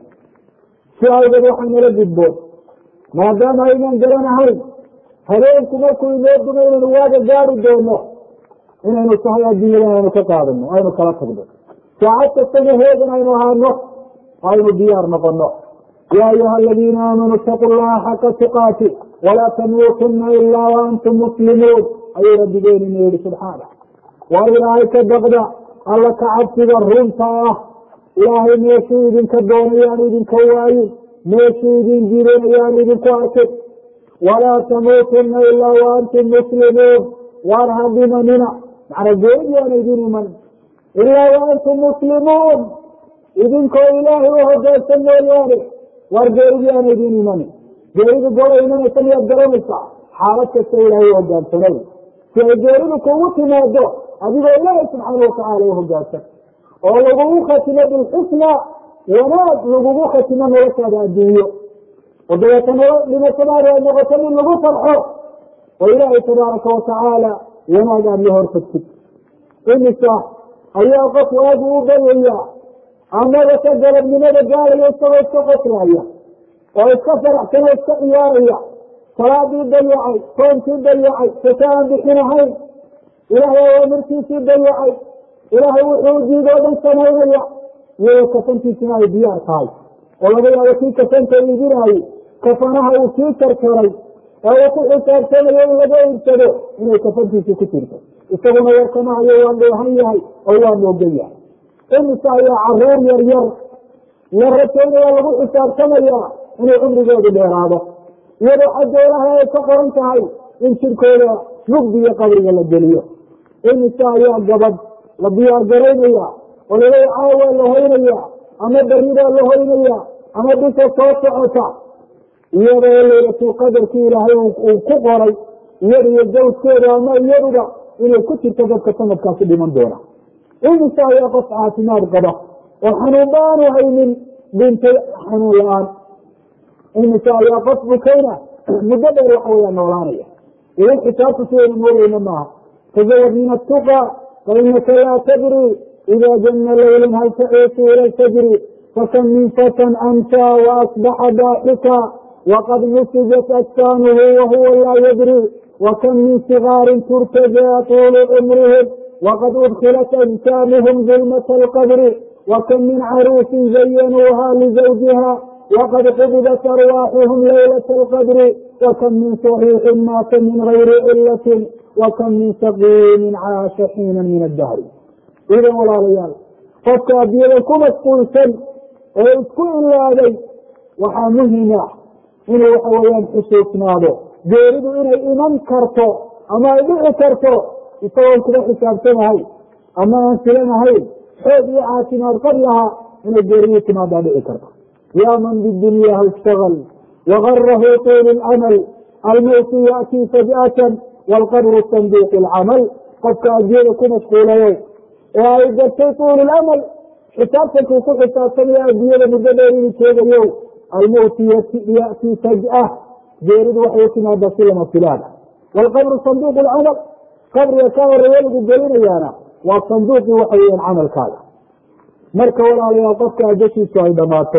si awgeed waxaa nala gudboon maadaama aynaan garanahayn habeenku markuu inoo dumo inaynu waaga gaari doono inaynu tahay adduunyadan aynu ka qaadano aynu kala tagno saacad kastana heegan aynu ahaano aynu diyaar noqono ya ayuha aladiina aamanuu itaqu llaha xaqa tuqaati walaa tamuutuna ilaa waantum muslimuun ayuu rabbigeeni yihi subxaana war ilaahay ka baqda alla ka cabsiga runta ah ilaahay meeshuu idinka doonayaan idinka waayin meeshuu idin jirinayaan idinku arkin walaa tamuutuna ilaa waantum muslimuun waar ha dhimanina macnaa geeridi aana idin iman ilaa waantum muslimuun idinkoo ilaahay u hogaansan mooyaane waar geeridii aana idin imanin geeridu gola imanaysa miyaad garanaysaa xaalad kasta ilaahay u hogaansanay si ay geeridu kugu timaado adigoo ilaahay subxaana watacaala u hogaansan oo lagugu khatimo bilxusna wanaag lagugu khatimo noloshaada adduunyo oo dabeeta nolo dhimashadaada ay noqoto mid lagu farxo oo ilaahay tabaaraka watacaala wanaag aada la hortagtid imisa ayaa qof waagu u baryaya amaba ka galabnimada gaaraya isagoo iska qoslaaya oo iska faraxsan oo iska ciyaaraya salaadii dayacay soonkii dayacay saka aan bixinahayn ilaahay awaamirtiisii dayacay ilaahay wuxuu diidoo dhan samaynaya iyadoo kafantiisina ay diyaar tahay oo laga yaabo kii kafanta iibinaayey kafanaha uu sii karkaray ee uu ku xisaabtamayo in laga iibsado inay kafantiisii ku jirto isaguna warkamahayo waa dheehan yahay oo waa moogan yahay imisa ayaa caruur yar yar la rajaynaya lagu xisaabtamayaa inuu cumrigoodu dheeraado iyadoo xaggeelaha ay ka qoran tahay in jirkooda mugdi iyo qabriga la geliyo imisa ayaa gabadh la diyaar garaynaya oo laleey caawa la hoynaya ama beridaa la hoynaya ama bisha soo socota iyadoo laylatulqadarkii ilaahay uu ku qoray iyada iyo zawjkeeda ama iyaduba inay ku jirto dadka sanadkaasi dhiman doona imisa ayaa qof caafimaad qaba oo xanuun baanu haynin dhintay xanuun la-aan imisa ayaa qof bukayna muddo dheer waxa weyaa noolaanaya idan xisaabta sidaynu moodayna maaha tazawad min atuqa fainaka laa tadri ida jana laylun hal taciisu ila lfajri fakam min fatan amsa waasbaxa daaxika waqad nusijat ajsaanuhu wahuwa laa yadri wakam min sigaarin turtajaa tuulu cumrihim wqad udkilat ajsaamuhum dulmata alqabri wakam min caruusin zayanuuha lizawjiha waqad qubidat arwaaxuhum laylata alqadri wakam min saxiixin maata min gayri cilatin wakam min saqiimin caasha xiinan min addahri idan walaalayaal qofka adiyada ku masquulsan oo isku ilaaday waxaa muhima inuu waxa weeyaan xusuusnaado geeridu inay iman karto ama ay dhici karto isagoon kuba xisaabtanahayn ama aan filanahayn xoog iyo caafimaad qab lahaa inay geeriyu timaadaa dhici karto yaa man bidunyaha ishtagal wagarahu tuulu lcamal almowtu yaatii faj'atan waalqabru sanduuqu lcamal qofka adiyada ku mashquulayo ee ay gartay tuulu lamal xisaabtankuu ku xisaabtamaya adiyada muddo dheer inuu jeegayo almowtu yaatii faj'a geeridu waxay u timaadaa si lama filaana waalqabru sanduuqu lcamal qabriga ka horeeya lagu gelinayaana waa sanduuqii waxa weeyaan camalkaaga marka walaalayaal qofka ajashiisu ay dhammaato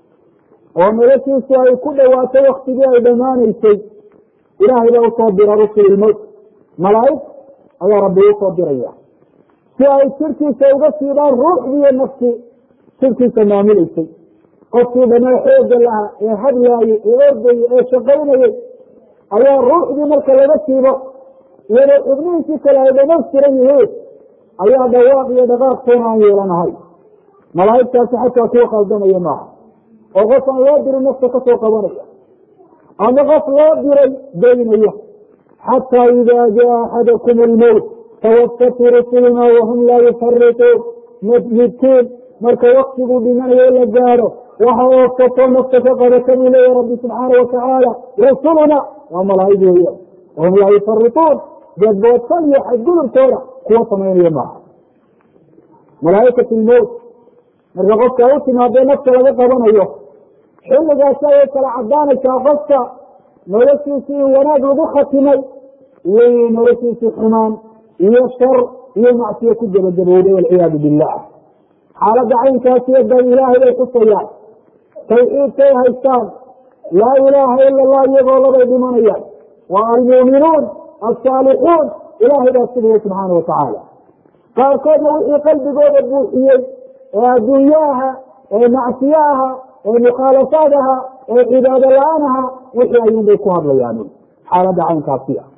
oo noloshiisu ay ku dhawaato waktigii ay dhammaanaysay ilaahay baa usoo dira rusulilmowt malaa'ig ayaa rabbi usoo diraya si ay jirkiisa uga siidaan ruuxdiiyo nafsi jirkiisa maamuleysay qofkii dhamaa xooga lahaa ee hadlaayey ee ordayey ee shaqaynayey ayaa ruuxdii marka laga siibo iyadoo xubnihiisii kale ay dhamaystiran yihiin ayaa dhawaaq iyo dhaqaaq toona aan yeelanahay malaa'igtaasi xataa kuwa khaldamaya maaha oo qof aan loo dirin nafta ka soo qabanaya ama qof loo diray daynaya xataa idaa jaa axadakum almowt tawafatu rusuluna wahum laa yufarituun midkiin marka waktiguu dhimanayo la gaadho waxa oofsato nafta ka qabata buu leeyahy rabbi subxaana watacaala rasuluna waa malaa'ig weeya wahum laa yufarituun dadboodsan iyo xadgudubtooda kuwa samaynaya maaha malaa'ikat lmowt marka qofka u timaadee nafta laga qabanayo xilligaasi ayay kala cadaanaysaa qofka noloshiisii in wanaag lagu khatimay iyo inuu noloshiisii xumaan iyo shar iyo macsiyo ku gabagabowday walciyaadu billah xaaladda caynkaasiyo dan ilaahay bay xusayaan tawxiidkay haystaan laa ilaaha ila allah iyagoo labay dhimanayaan waa almuuminuun alsaalixuun ilaahay baa sugaya subxaana watacaala qaarkoodna wixii qalbigooda buuxiyey ee adduunye aha ee macsiyo aha ee mukhaalafaad aha ee cibaado la-aan aha wixii ayuunbay ku hadlayaan xaaladda caynkaasi ah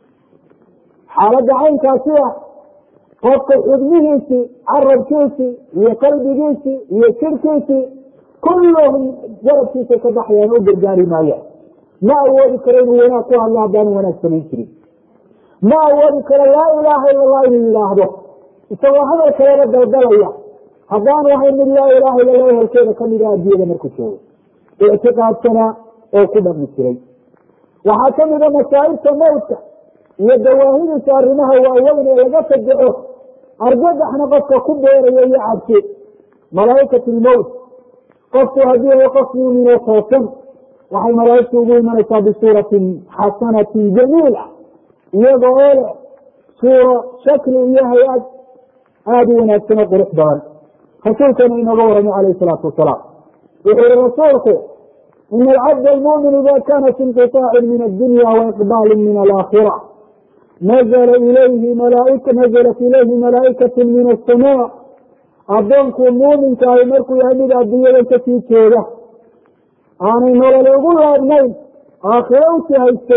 xaaladda caynkaasi ah qofka xubnihiisii carabkiisii iyo qalbigiisii iyo jirkiisii kulluhum garabkiisa ka baxayaan u gargaari maayaan ma awoodi karo inuu wanaag ku hadlo haddaanu wanaag samayn jirin ma awoodi karo laa ilaaha ila allah inuu yidhaahdo isagoo hadal kaleba daldalaya haddaanu ahayn mid laa ilaha illa lah ehelkeeda kamida addunyada markuu joogo ictiqaadsanaa oo ku dhaqmi jiray waxaa kamida masaa'ibta mawtka iyo dawaahidiisa arrimaha waaweyn ee laga fajaco argagaxna qofka ku beerayo iyo cabsi malaa'ikat lmowt qofku haddii ay qof muuminoo toosan waxay malaaigtu ugu imanaysaa bisuuratin xasanatin jamiila iyaga oo leh suuro shakli iyo hay-ad aada u wanaagsan oo qurux badan rasuulkana inooga waramay calayhi salaatu wasalaam wuxuu yihi rasuulku ina alcabd almumin ida kana fi inqiطaacin min addunya waiqbaalin min alaakhira nazla ilayhi malaaika nazalat ilayhi malaa'ikatu min asamaa addoonku muuminkaahi markuu yahay mid adduunyadan kasii jeeda aanay nololi ugu laabnayn aakhiro usi haystay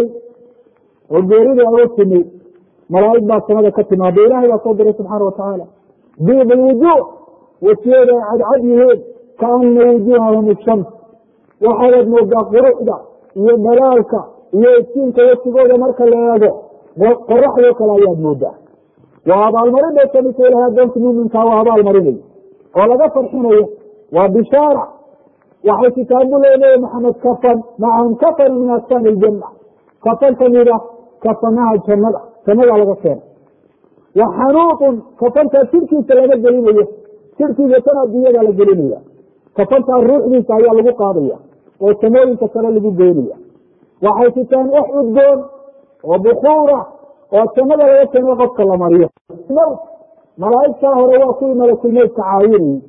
oo geerida uga timi malaa'ig baa samada ka timaada ilahay baa soo diray subxaana watacaala diib alwujuuh wejiyada ay cadcad yihiin kaana wujuuhahum ishams waxaadaad moodaa quruxda iyo dhalaalka iyo iftiinka wejigooda marka la eego qoraxdoo kale ayaad moodaa waa abaalmarin bay kamidta ilahay addoonka muuminkaa waa abaalmarinayo oo laga farxinayo waa bishaara waxay kitaabu leeyahay maxamed kafan macahum kafan min asfaani iljanna kafan kamida kafanaha jannada jannadaa laga keena wa xanuuqun kafantaa jirkiisa laga gelinayo jirkiisa tan adduunyada la gelinaya kafantaa ruuxdiisa ayaa lagu qaadaya oo samooyinka kale lagu geynaya waxay sitaan wax udgoon oo bukuura oo jannada laga keeno qofka la mariyo mowt malaa'igtaa hore waa kuwii malakulmowtka caawinayey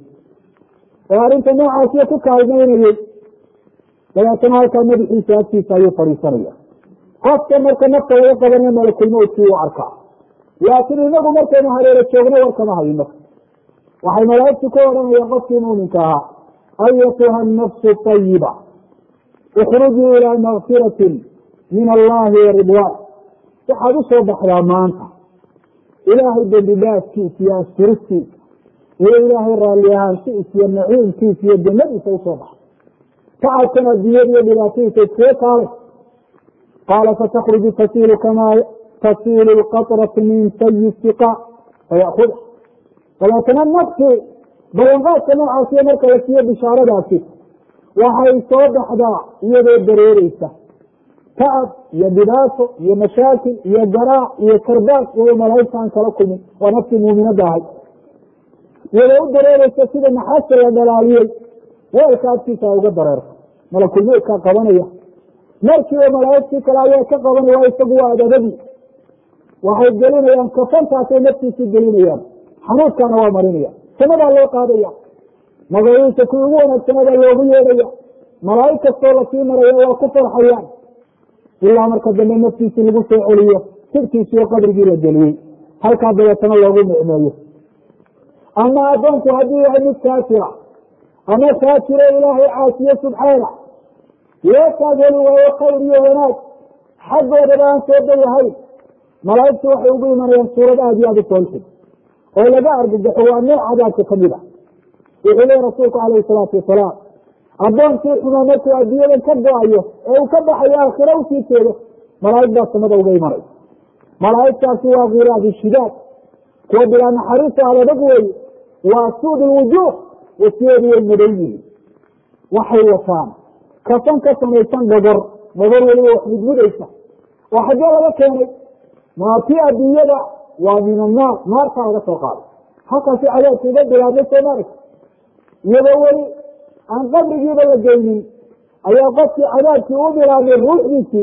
oo arrinta noocaasiyo ku kaalmaynayey dabeetana halkaa madaxiisa agtiisa ayuu fadhiisanaya qofka marka nafta laga qabanayo malakulmowtkii u arkaa laakiin inagu markaynu hareero joogno warkama hayno waxay malaa'igtu ku odhanayaan qofkii muuminka ahaa ayatuha nafsu ayiba ikhrujii ilaa makfiratin min allahi wa ridwaan waxaad u soo baxdaa maanta ilaahay dembi dhaafkiisa iyo asturistiisa iyo ilaahay raalli ahaansiisa iyo naciimkiisa iyo jannadiisa usoo baxa tacabkan adduunyada iyo dhibaatadiisa iskaga kaalay qaala fatakruju tasiilu kamaa tasiilu lqatratu min sayi siqa fayakuda dabeetana naftii ballanqaadka noocaasiyo marka la siiyo bishaaradaasi waxay soo baxdaa iyadoo dareereysa tacab iyo dhibaato iyo mashaakil iyo garaac iyo karbaas iyadoo malaa'igta aan kala kulmin waa naftii muuminadda ahay iyadoo u dareereysa sida naxaasta la dhalaaliyey weelka agtiisa ay uga dareerto malakulmowdkaa qabanaya markiiba malaa'igtii kale ayaa ka qabanaya isagu waa adabadii waxay gelinayaan kafantaasay naftiisii gelinayaan xanuudkaana waa marinaya samadaa loo qaadaya magaciisa kuwii ugu wanaagsanabaa loogu yeedhaya malaa'ig kastoo lasii maraya waa ku farxayaan ilaa marka dambe naftiisii lagu soo celiyo sirkiisii oo qabrigii la geliyey halkaa dabeetana loogu nicmeeyo ama addoonku hadduu yahay mid kaafira ama kaafiro ilaahay caasiye subxaana loo taageli waayo khayr iyo wanaag xaggoodaba aan soo dayahayn malaa'igtu waxay ugu imanayaan suurad aada iyo aada u soolxun oo laga argagaxo waa nooc cadaabka kamid a wuxuu lehi rasuulku calayhi salaatu wasalaam addoonkii xumaa markuu adduunyadan ka go-ayo ee uu ka baxayo aakhiro usii jeedo malaa'ig baa samada uga imanay malaa'igtaasi waa khiraadi shidaad kuwa bilaa naxariista adadag weeye waa suud lwujuuh wasiyeedu way madow yihiin waxay wataan kafan ka samaysan dhogor dhogor weliba wax mudmudaysa oo xaggee laga keenay maatii adduunyada waa min annaar naartaa laga soo qaaday halkaasi cadaabka uga bilaabmay soomaalia iyadoo weli aan qabrigiiba la geynin ayaa qofkii cadaabkii u bilaabmay ruuxdiisii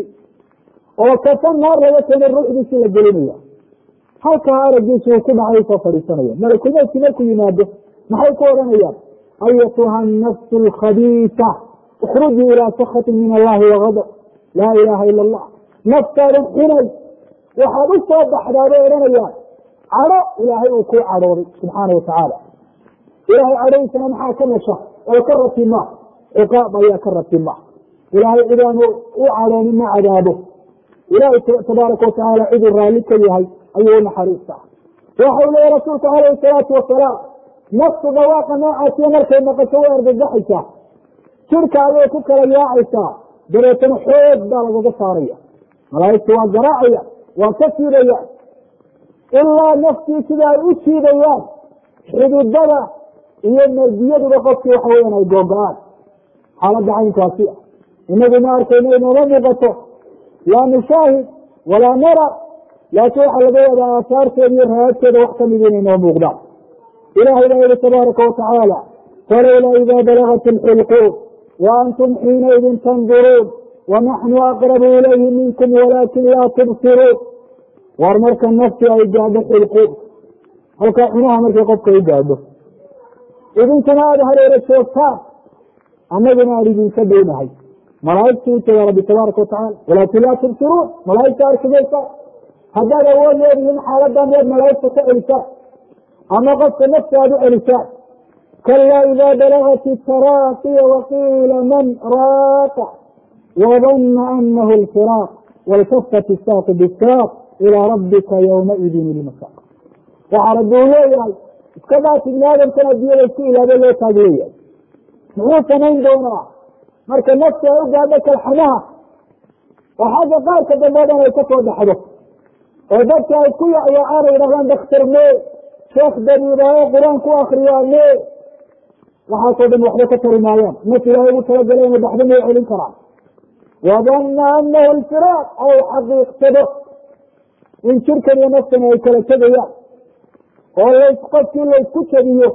oo kafan naar laga keenay ruuxdiisii la gelinaya halkaa aragiisu uu ku dhacay soo fadhiisanaya malakulmowdkii markuu yimaado maxay ku odhanayaan ayatuha nafsu alkhabiisa ikhrujii ilaa sakhatin min allahi wagadab laa ilaaha ila allah naftaadan xunay waxaad u soo baxdaa bay odhanayaan cadho ilaahay uu kuu cadhooday subxaana watacaala ilaahay cadhadiisana maxaa ka nasha oo ka ratima ciqaab ayaa ka ratima ilaahay cidaanu u cadhoonin ma cadaabo ilaahay tabaaraka watacaala ciduu raalli ka yahay ayuu unaxariistaa waxau leeya rasuulku calayhi salaatu wasalaam naftu dhawaaqa noocaasiyo markay maqasho way argagaxaysaa jirka ayay ku kala yaacaysaa dabeetana xoog baa lagaga saaraya malaa'igtu waa garaacaya waa ka siidaya ilaa naftii sida ay u jiidayaan xididada iyo mardiyaduba qofkii waxa weyan ay googo-aan xaaladda caynkaasi ah inagu ma arkayno inooma muuqato laa nushaahid walaa nara laakiin waxaa laga wadaa aasaarteeda iyo raadkeeda wax kamid inay noo muuqdaan ilahay baa yihi tabaaraka watacaala falowlaa idaa balagat alxulquum wa antum xiinaidin tanduruun wanaxnu aqrabu ilayhi minkum walaakin laa tubsiruun war marka nafti ay gaadho xulquum halkaa cunaha markay qofka u gaadho idinkuna aada hareero joogtaan annaguna aan idinka dhownahay malaaigtu u tagaa rabbi tabaaraka watacaala walaakin laa tubsiruun malaaigta arkimaysa haddaad awood leedihiin xaaladan miyaad malaaigta ka celisaan ama qofka nafta aad u celisaan kalaa idaa balagat itaraaqiya waqiila man raaqa wadana anahu alfiraaq waltafat isaaqu bisaaq ilaa rabbika ywmaidin ilmasaaq waxaa rabbi uu leeyahay iska dhaaf ibni aadamkan addunyada isku ilaabay loo taag leeyahay muxuu samayn doonaa marka nafti ay u gaadho kalxamaha oo xagga qaarka dambe o dhan ay kasoo dhaxdo oo dadka ay ku yacyacaan ay dhahdaan daktar mee sheekh dariibaayo qur-aan ku akriyaa mee waxaasoo dhan waxba ka tari maayaan naf ilaahay ugu talagalay ina baxdo may celin karaan wadana anahu alfiraaq ay xaqiiqsado in jirkan iyo naftani ay kala tegayaan oo las qofkii laysku jabiyo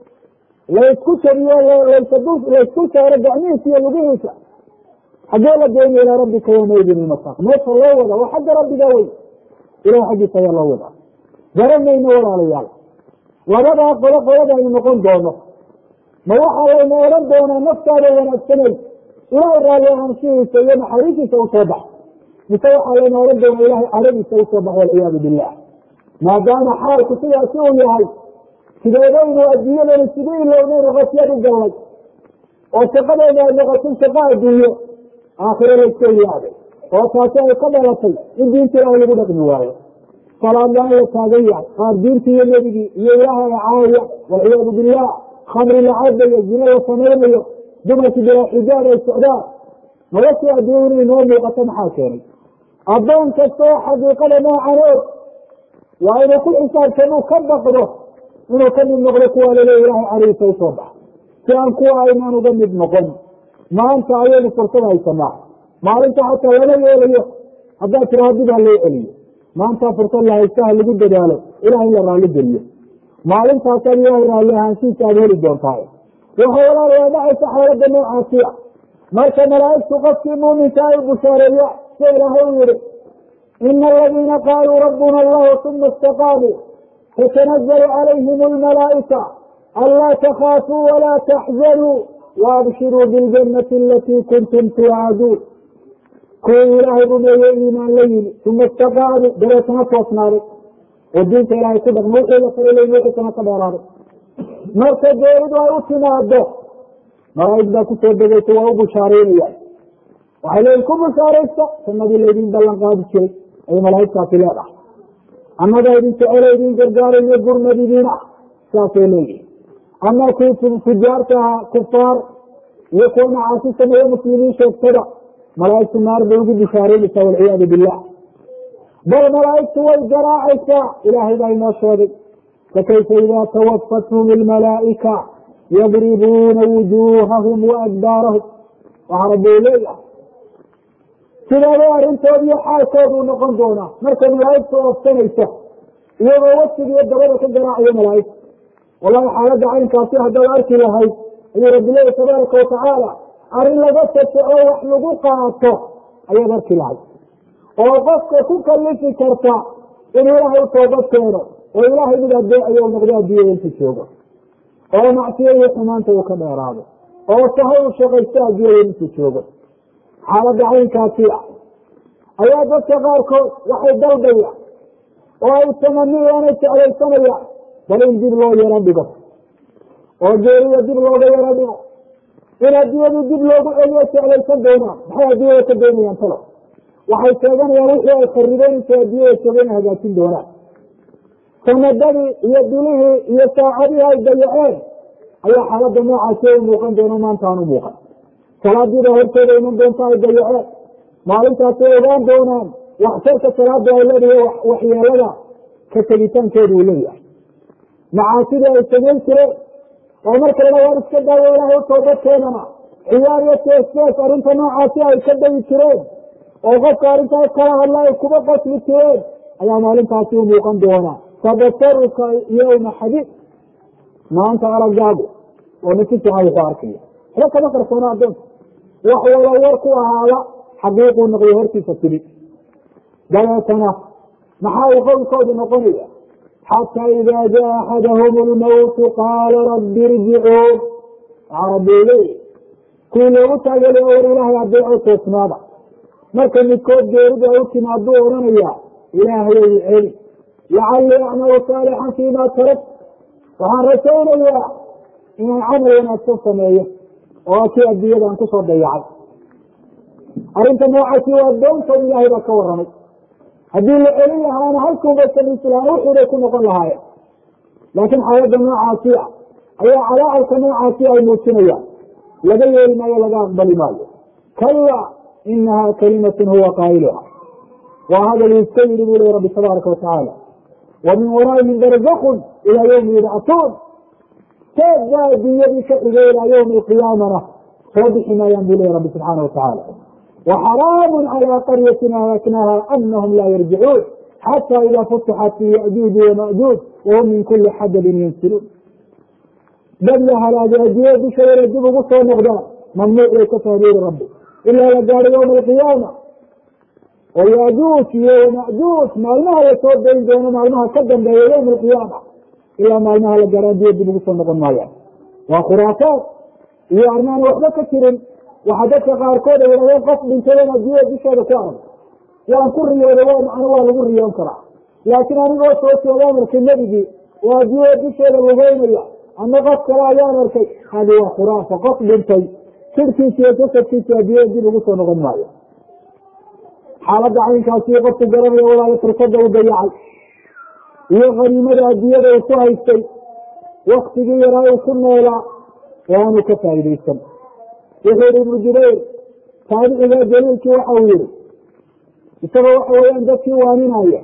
laysku jabiyo laysku saaro gacmihiisa iyo lugihiisa xaggee la geyna ilaa rabbika yawmaidin ilmasaaq meesha loo wada waa xagga rabbiga wey ilah xaggiisa ayaa loo wadaa garanayno walaalayaal labadaa qolo qolada aynu noqon doono ma waxaa layna odhan doonaa naftaada wanaagsanay ilahay raalli ahaanshihiisa iyo naxariisiisa usoo bax mise waxaa layna odhan doonaa ilahay cadhadiisa usoo bax walciyaadu billah maadaama xaalku sidaasi uu yahay sideedaynu adduunyadani sidii ilownaynu qasyad u gallay oo shaqadeena ay noqotay shaqo adduunyo aakhiro layska ilaaday oo taasi ay ka dhalatay in diinta ilaahay lagu dhaqmi waayo salaad la-aan la taagan yahay qaar diintii iyo nebigii iyo ilaahay caaya walciyaadu billah khamri la cabayo zino la samaynayo dumarkii bilaa xijaab ay socdaan noloshii adduunya inay noo muuqato maxaa keenay addoon kasta oo xaqiiqada noocan og waa inuu ku xisaabtan uu ka baqdo inuu ka mid noqdo kuwa lale ilahay cariisa usoo bax si aan kuwa aynaan uga mid noqon maanta ayaynu fursad haysanaa maalinta xataa lama yeelayo haddaad tiraha dib ha loo celiyo maanta fursad la haystaha lagu dadaalo ilaah in la raalli geliyo maalintaasaad ilahay raalli ahaanshiisa aad heli doontaay waxay walaalayaa dhacaysa xaalada noocaasiya marka malaa'igtu qofkii muuminka ay bushaareeya sida ilaahay u yihi ina aladiina qaaluu rabbuna allahu uma istaqaamuu tatanazalu calayhim almalaa'ika anlaa takhaafuu walaa taxzanuu waabshiruu biljannati alatii kuntum tuucaduun kuwii ilaahay rumeeyey iimaan la yimi uma istaqaamuu dabeetana toosnaaday oo diinta ilaahay ku dhaqmo wixii la farilayn wixiisana ka dheeraaday marka geeridu ay u timaado malaa'ig baa kusoo degeysa waa u bushaaraynayaan waxay leeyiin ku bushaaraysta sanadii laydin ballan qaadi jiray ayay malaa'igtaasi leedahay annaga idin jecelo idin gargaarayo gurmad idiin ah saasay leeyihin ama kii fujaarta ahaa kufaar iyo kuwa macaasi sameeye muslimiin sheegtada malaa'igtu naar bay ugu bushaaraynaysaa walciyaadu billah bal malaa'igtu way garaacaysaa ilaahay baa inoo sheegay fakayfa idaa tawafathum ilmalaa'ika yadribuuna wujuuhahum waadbaarahum waxaa rabbi u leeyahay sidaaba arrintood iyo xaalkooduu noqon doonaa markay malaa'igtu oofsanayso iyagoo wasigiiyo dabada ka garaacayo malaa'igta wallahi xaaladda caynkaasi haddaad arki lahayd ayuu rabbi leeyahy tabaaraka watacaala arrin laga tasoco wax lagu qaato ayaad arki lahayd oo qofka ku kalifi karta inuu ilaahay u toobad keeno oo ilaahay mid adeecayo noqdo adduunyada inta joogo oo macsiyo iyo xumaanta uu ka dheeraado oo sahay u shaqaysto adduunyada intuu joogo xaaladda caynkaasi ah ayaa dadka qaarkood waxay dalbayaan oo ay tamaniyaanay jeclaysanayaan bal in dib loo yaro dhigo oo geerida dib looga yaro dhigo in adduunyadii dib loogu celiyo jeclaysan doonaan maxay adduunyada ka doonayaan talo waxay sheeganayaan wixii ay kharibeen intay adduunyada jooga inay hagaajin doonaan sanadadii iyo bilihii iyo saacadihii ay dayaceen ayaa xaaladda noocaasi u muuqan doona maanta aan u muuqan salaadiida hortooda iman doonta ay dayaceen maalintaasay ogaan doonaan waxtarka salaada ay leedahay waxyeelada ka tegitaankeedu uu leeyahay macaasidii ay samayn jireen oo marka lala waan iska daawo ilaahay u toobad keenana ciyaar iyo teestees arrinta noocaasi ay ka dayi jireen oo qofka arrintaas kala hadla ay kuba qasli jireen ayaa maalintaasi u muuqan doonaa tabasaruka yowma xadiid maanta aragaagu oo nasi fiican wuxuu arkaya waxba kama qarsoona addoonka wax wala war ku ahaada xaqiiquu noqday hortiisa timi dabeetana maxaa uu qowlkoodu noqonaya xataa idaa jaa axadahum lmawtu qaala rabbi irjicuun waxaa rabbi u leeyahy kuwii loogu taageelay war ilaahay adeeco toosnaada marka midkood geerida u timaaduu odhanayaa ilaahayow celi lacallii acmalu saalixan fiima tarak waxaan rajaynayaa inaan camal wanaagsan sameeyo oo kii adduunyadaan kusoo dayacay arrinta noocaasi waa doontood ilaahay baa ka warramay haddii la celin lahaana halkuunbay samiisi lahaan wuxuubay ku noqon lahaayeen laakiin xaaladda noocaasi ah ayaa calaacalka noocaasi ay muujinayaan laga yeeli maayo laga aqbali maayo kalla inaha kalimatun huwa qaa'iluha waa hadal uu iska yidhi buu lehi rabbi tabaaraka watacaala wa min waraa'ihim barzakun ilaa yawmi yubcatuun teed baa adduunyadii ka xigay ilaa yawmi alqiyaamana soo bixi maayaan buu lehi rabbi subxaana watacaala وxrاam عlى qaryة ahlaknaha أnhm la yrjicuun xatى ida futixat fi yأjuuj وmaأjuuj whm min kuli xadbin yansiluun dad la halaagay adduunyada dusheeda dib ugu soo noqdaan mamnuuc bay ka fahmeeri rabbi ilaa la gaaro ywma alqiyaama oo yajuuj iyo wamajuuj maalmaha lasoo dayn doono maalmaha ka dambeeya ywma alqiyaama ilaa maalmaha la gaaro addunya dib ugu soo noqon maayaan waa khuraafaat iyo armaan waxba ka jirin waxaa dadka qaarkood ay yidhahdeen qof dhintaydan adduunyada dusheeda ku arag waan ku riyooday waa macno waa lagu riyoon karaa laakiin anigoo soo joogaan arkay nebigii oo adduunyada dusheeda lugeynaya ama qof kale ayaan arkay hadi waa khuraafa qof dhintay sirkiisa iyo jasadkiisa adduunyada dib ugu soo noqon maayo xaaladda caynkaasi qofku garanaya walaayo fursada u dayacay iyo khaniimada adduunyada uu ku haystay waktigii yaraa uu ku noolaa oo aanu ka faa'iidaysan wuxuu yihi ibnu jubayr taabiciga jaliilkii waxa uu yihi isagoo waxa weeyaan dadkii waaninaya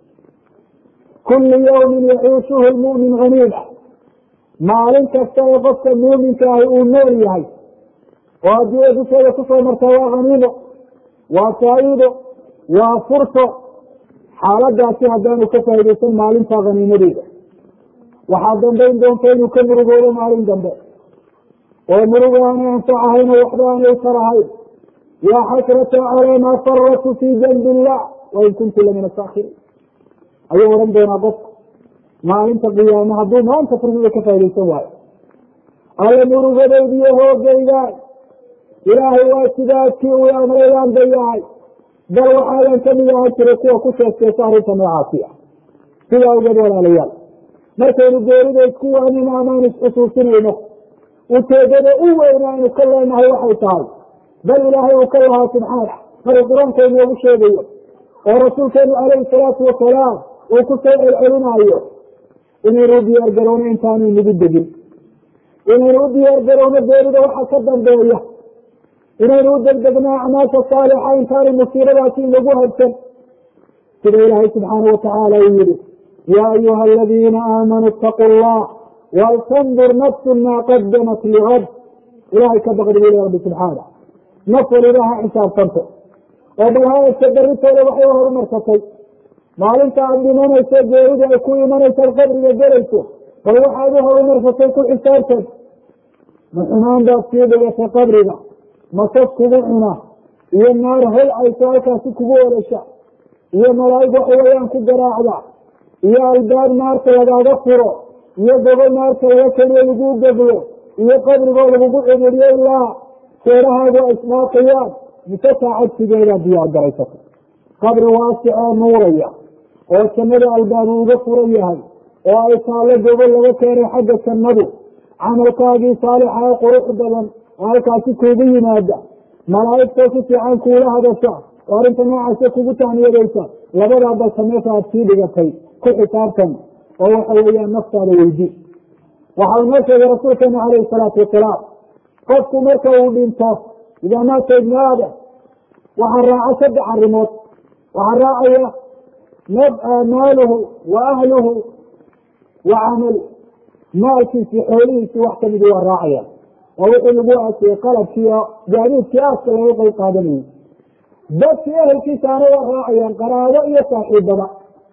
kulli yawmin yaciishuhu lmu'min haniima maalin kasta ee qofka muuminka ahi uu nool yahay oo adduunya dusheeda kusoo martaa waa haniimo waa faa'iido waa furso xaaladaasi haddaanu ka faa'iidaysan maalintaa haniimadeeda waxaa dambayn doonta inuu ka murugoodo maalin dambe oo muruga aanay anfacahayn oo waxba aanay utarahayn yaa xasrata calaa maa faratu fii janbi illah wain kuntu lamina saakiriin ayuu odhan doonaa qofka maalinta qiyaame hadduu maanta fursada ka faa'idaysan waayo alla murugadaydiyo hoogaygaan ilaahay waa sidaadkii uu amrayaan bayahay bal waxaadan kamid ahaan jiray kuwa ku sheekeesa arrinta noocaasi ah sidaa ogeed walaalayaal markaynu geerida isku waanino amaan isxusuusinayno ujeedada u weyn aynu ka leenahay waxay tahay bal ilaahay uu ka lahaa subxaana maruu qur-aanka inoogu sheegayo oo rasuulkeenu calayhi salaatu wasalaam uu ku soo celcelinaayo inaynu u diyaar garowno intaanu inagu degin inaynu u diyaar garowno geerida waxa ka dambeeya inaynu u degdegno acmaasha saalixa intaanu musiibadaasi inagu habsan sida ilaahay subxaana watacaala uu yihi yaa ayuha aladiina aamanuu itaquu allah waltandur nafsu maa qadamat ligad ilahay ka baqdi buli rabbi subxaana naf waliba ha xisaabtanto oo bal haadka darritooda waxay horumarsatay maalinta aad dhimanayso geerida ay ku imanayso ad qabriga gelayso bal waxaad u horumarsatay ku xisaabtan ma xumaan baad sii dhigatay qabriga masas kugu cuna iyo naar hol ayso halkaasi kugu orasha iyo malaa'ig waxa weeyaan ku garaacda iyo albaab naarta lagaaga furo iyo gobo naarta laga keniyo laguu geblo iyo qabrigoo lagugu cediriyo ilaa seerahaagu ay isdhaafayaan mise saacad sideedaad diyaar garaysata qabri waasic oo nuuraya oo jannada albaabu uga furan yahay oo ay taallo gobo laga keenay xagga jannadu camalkaagii saalixa ee qurux badan oo halkaasi kuugu yimaada malaa'igtoo si fiican kuula hadasha oo arrinta noocaasa kugu tahniyadaysa labadaa balka meesha aad sii dhigatay ku xisaabtan oo waxa weeyaan naftaada weydi waxa uu noo sheegay rasuulkeena calayhi salaatu wasalaam qofku marka uu dhinto idaa maata ibnu aadam waxaa raaca saddex arrimood waxaa raacaya maaluhu wa ahluhu wa camalu maalkiisi xoolihiisi wax kamidi waa raacaya oo wixii lagu aasiyey qalabkii oo gaadiidkii aaska laga qayb qaadanayay dadkii ehelkiisaana waa raacayaan qaraabo iyo saaxiibada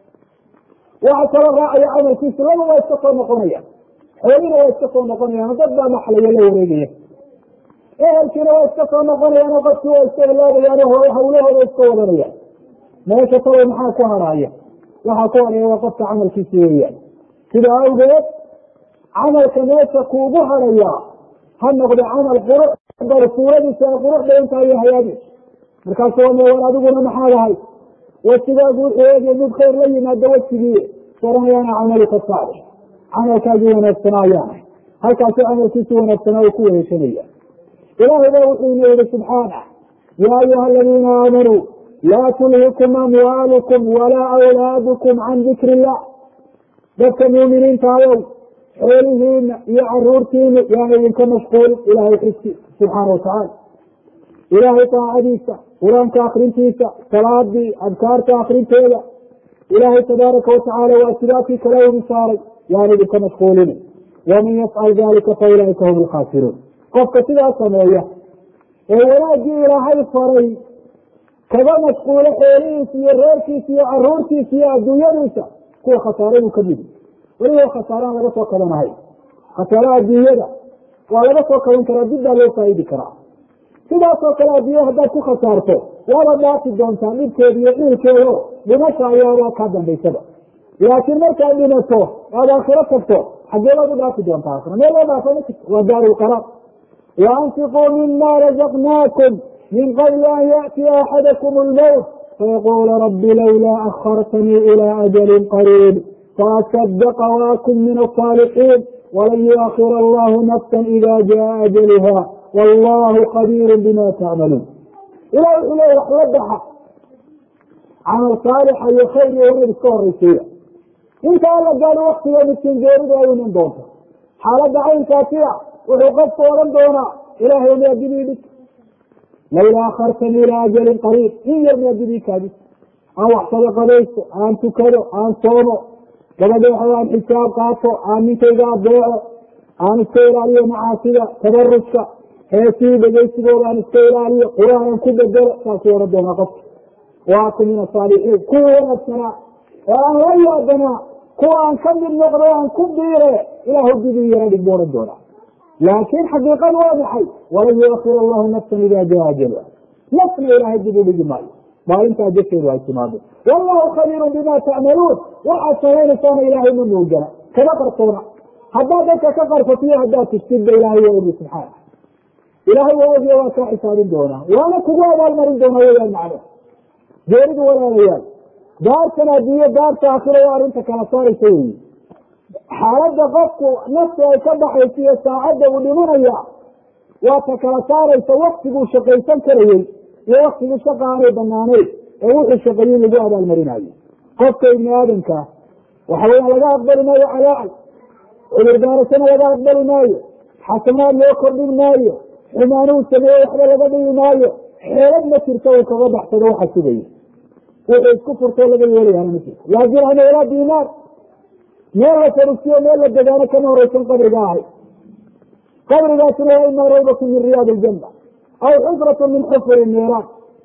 waxa kaloo raacaya camalkiisi laba waa iska soo noqonaya xoolina waa iska soo noqonayaan dad baa maxlaya la wareegaya ehelkiina waa iska soo noqonayaan oo qofkii waa iska helaabayaan oo hawlahooda iska wadanayaan meesha talow maxaa ku harhaaya waxaa ku harhaya waa qofka camalkiisi weeyaan sida awgeed camalka meesha kuugu harayaa ha noqdo camal qurux bal suuradiisa ay qurux badan tahay iyo hayaadiis markaasu waa war adiguna maxaad ahay wasigaagu wuxuu eegay mid khayr la yimaado wejigii saranayaana camaluka saalix camalkaagii wanaagsanaa ayaanay halkaasi camalkiisi wanaagsanaa uu ku wareegsanaya ilaahay baa wuxuu ina yihi subxaanah yaa ayuha aladiina aamanuu laa tulhikum amwaalukum walaa awlaadukum can dikri illah dadka muuminiinta ayow xoolihiina iyo caruurtiina yaana idinka mashquul ilaahay xisi subxaana watacaala ilaahay taacadiisa qur-aanka akrintiisa salaadii adkaarta akrinteeda ilaahay tabaaraka watacaala waa sidaakii kale ugu saaray yaana idinka mashquulin waman yafcal dalika fa ulaaika hum lkhaasiruun qofka sidaas sameeya ee wanaaggii ilaahay faray kaga mashquulo xoolihiisa iyo reerkiisa iyo caruurtiisa iyo adduunyadiisa kuwa khasaaradu ka midi weliba khasaaraan laga soo kabanahay khasaaraha adduunyada waa laga soo kaban karaa dib baa loo faa'idi karaa sidaasoo kale adduunya haddaad ku khasaarto waaba dhaafi doontaa dhibkeeda iyo ciilkeedo dhimasha ayaabaa kaa dambaysaba laakiin markaad dhimato aad aakhiro tagto xaggee baad u dhaafi doontaa aakhiro meel loo dhaafa ma jirto waa daaru lqaraar waanfiquu mima razaqnaakum min qabli an yaأtiya axadakum اlmowt fayaqula rabi lawlaa akhartanii ilى ajalin qariib faasadaqa waakun min asaalixiin walan yuakhir allahu nafsa ida jaa ajaluha wallahu khabiir bima tacmaluun ilah wuxuu leeya wax la baxa camal saalixa iyo khayr iyo wanaag iska horaysiiya inta alla gaado waktiga midkiin geeridu ay iman doonto xaaladda caynkaasiya wuxuu qofku odhan doonaa ilahay miadidii dhig lawlaa akhartanii ilaa ajalin qariib in yar miadidii kaadis aan wax sadaqadaysto aan tukado aan soomo gabadha waxa aan xisaab qaato aan ninkayga adeeco aan iska ilaaliyo macaasida tabaruska heesihii dhegeysigooda aan iska ilaaliyo qur-aanan ku bedelo saasuu odhan doonaa qofka waaku min asaalixiin kuwa wanaagsanaa oo aan la yaabanaa kuwa aan ka mid noqdo aan ku biire ilahu didii yara dhig buu odhan doonaa laakiin xaqiiqadu waa maxay walan yuakir allahu nafsan ida jaa ajalha nafna ilaahay dib u dhigi maayo maalintaa jasheedu ay timaado wallahu khabiirun bima tacmaluun waxaad samaynaysaana ilaahay ma moogana kama qarsoona haddaad dadka ka qarsotiyo haddaad tustidba ilaahay waa ogi subxaana ilaahay waa ogiyo waa kaa xisaabin doonaa waana kugu abaalmarin doonaa weyaan macno geeridu walaalayaal daartan adduunyo daarta aakhiro waa arrinta kala saaraysa weyi xaaladda qofku naftu ay ka baxaysa iyo saacadda uu dhimanaya waa ta kala saaraysa waktiguu shaqaysan karayey iyo waktigii shaqa aanay banaanayn ee wuxuu shaqeeyey lagu abaalmarinayo qofka ibni aadamkaa waxa weya laga aqbali maayo calaacal cudurdaarashana laga aqbali maayo xasanaad loo kordhin maayo xumaanuu sameeye waxba laga dhigi maayo xeelad ma jirto uu kaga baxsado waxa sugaya wuxuu isku furtoo laga yeelayaana ma jirto laa dirham walaa dinaar meel la fadhisiyo meel la degaano kama horeysan qabriga ahay qabrigaasina waa imaa rawdatu min riyaad iljanna aw xufratu min xufri niiraan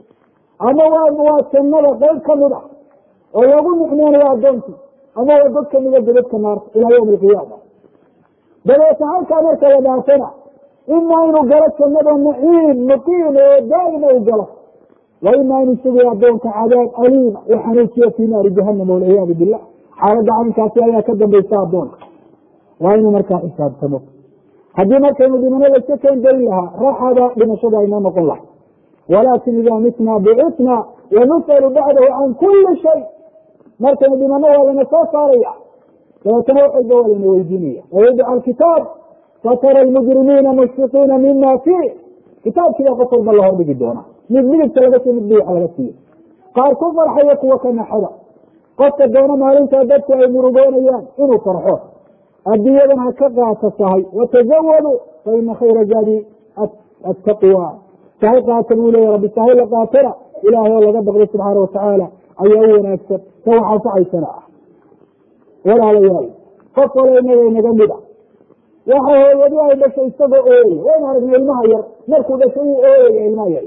ama waa waa jannada qayb kamid ah oo lagu nicmeynayo addoonkii ama waa dad kamida godadka naarta ilaa yawmi alqiyaama dabeeta halkaa marka la dhaafana imaa inuu galo jannada naciim muqiim oo daa'ima u galo wa imaa inuu sugayo addoonka cadaab aliima u xanuujiyo fii naari jahanama walciyaadu billah xaaladda caynkaasi ayaa ka dambaysa addoonka waa inuu markaa xisaabtamo haddii markaynu dhimanada iska keen dayn lahaa raxada dhimashada aynoo noqon lahay walaakin idaa mitna bicitna wanus'alu bacdahu can kuli shay markaynu dhimano waa lana soo saaraya dabeetana waxayba waa lana weydiinaya wayudca alkitaab fatara almujrimiina mushfiqiina mima fiih kitaabkiibaa qof walba la hordhigi doona mid midigta laga siiyo mid biixa laga siiyo qaar ku farxaya kuwa ka naxada qofka doona maalintaa dadku ay murugoonayaan inuu farxo adduunyadan ha ka qaata sahay watajawadu fa ina khayra zaadi attaqwa sahay qaata buu leya rabbi sahay la qaatana ilaahay oo laga baqday subxaana watacaala ayaa u wanaagsan ta waxaa facaysana ah walaalayaal qof wala inaga inaga mid a waxa hooyadi ay dhashay isagoo ooyaya waynu aragnay ilmaha yar markuu dhashay uu ooyaya ilmaha yar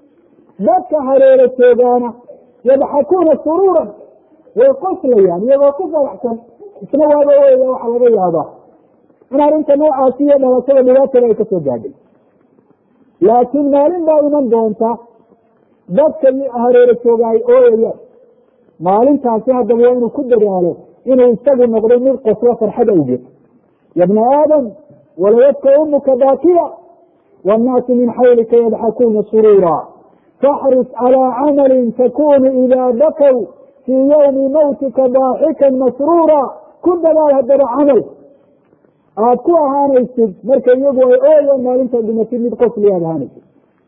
dadka hareero joogaana yadxakuuna suruuran way qoslayaan iyagoo ku faraxsan isna waaba ooyaya waxaa laga yaabaa in arrinta noocaasi iyo dhalashada dhibaatada ay kasoo gaadhay laakiin maalin baa iman doonta dadka hareero jooga ay ooyayaan maalintaasi haddaba waa inuu ku dadaalo inuu isagu noqdo mid qoslo farxad awgeed ya bna aadam walayabka umuka baakiya wannaasu min xawlika yadxakuuna suruura faxris calىa camalin takunu idaa bakaw fii ywmi mawtika daaxikan masruura ku dadaal haddaba camal aad ku ahaanaysid marka iyagu ay ooyaan maalintaad dhimatid mid qosli aad ahaanaysid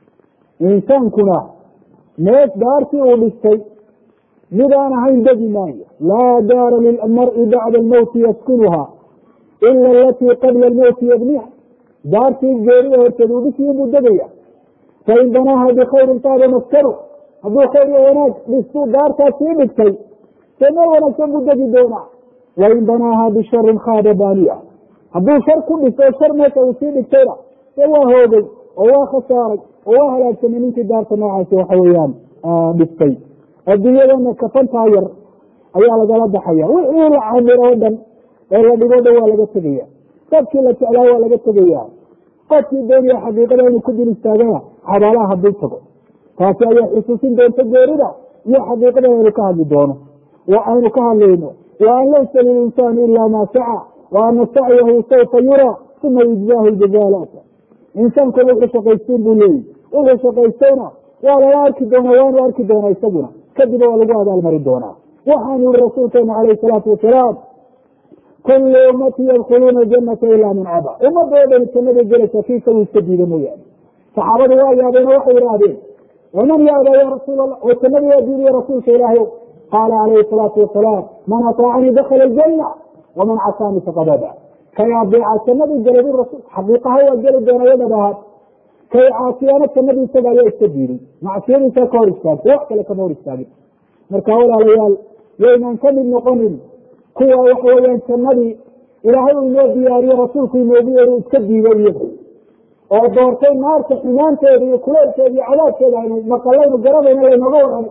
insaankuna neef daartii uu dhistay midaan ahayn degi maayo laa daara lilmari bacda almowti yaskunuha ila alatii qabla almowti yabniha daartii geerida horteed uu dhisiyo buu degaya fain banaaha bikhayrin taaba maskanu hadduu khayr iyo wanaag dhistuu daartaas sii dhigtay see meel wanaagsan buu degi doonaa wain banaaha bisharin khaada baaniya hadduu shar ku dhiso shar meesha uu sii dhigtayna see waa hoogay oo waa khasaaray oo waa halaagsamay ninkii daarta noocaasi waxa weeyaan dhistay adduunyadana kafantaa yar ayaa lagala baxaya wixii la camiro o dhan ee la dhigo dhan waa laga tegaya dadkii la jeclaa waa laga tegaya qofkii doonaya xaqiiqada inuu ku dul istaagana xabaalaha hadduu tago taasi ayaa xusuusin doonta geerida iyo xaqiiqada aynu ka hadli doono aynu ka hadlayno wa an laysa lilinsaani ila maa saca wa ana sacyahu saufa yuraa uma yujzaahu ljazaalata insaankuna wuxuu shaqaystuun buu leeyihi wuxuu shaqaystayna waa lala arki doonaa waanu arki doonaa isaguna kadib waa lagu abaalmari doonaa waxaanu yihi rasuulkeena calayhi salaatu wasalaam kullu ummati yadkhuluuna janata ilaa man caba ummadda oo dhani jannada gelaysa kii isagu iska diida mooyaane saxaabadu waa yaabeeno waxay idhaahdeen waman yaaba ya rasuul allah oo jannada yaa diidiya rasuulka ilaahay qaala calayhi salaatu wasalaam man ataacanii dakhala aljanna waman casaanii faqad aba kay adeeca jannadii galay bu rasuul xaqiiqaha waa geli doona yadhab ahaad kay caasiyaano jannadii isaga ayaa iska diiday macsiyadiisa ka hor istaagtay wax kale kama hor istaagin marka walaalayaal yaynaan ka mid noqonin kuwa waxa weeyaan jannadii ilaahay uu inoo diyaariyo rasuulku inoogu yeeri iska diiday iyagu oo doortay naarta xumaanteeda iyo kuleelkeeda iyo cadaabkeeda aynu maqalaynu garanayna laynooga waramay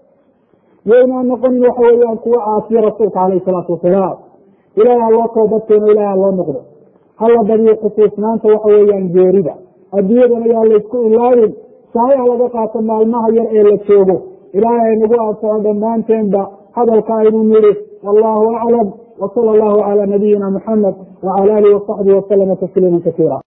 yaynaan noqonin waxa weeyaan kuwa caasiya rasuulka calayhi salaatu wasalaam ilahay ha loo toobadkeeno ilahay ha loo noqdo hala badiyo xusuusnaanta waxa weeyaan geerida adduunyadan ayaa laysku ilaawin sahay ha laga qaato maalmaha yar ee la joogo ilaahay aynagu anfaco dhammaanteenba hadalka aynu nidhi wallahu aclam wsala allahu cala nabiyina muxamed wcala alihi wasaxbihi wasalama tasliima kasiira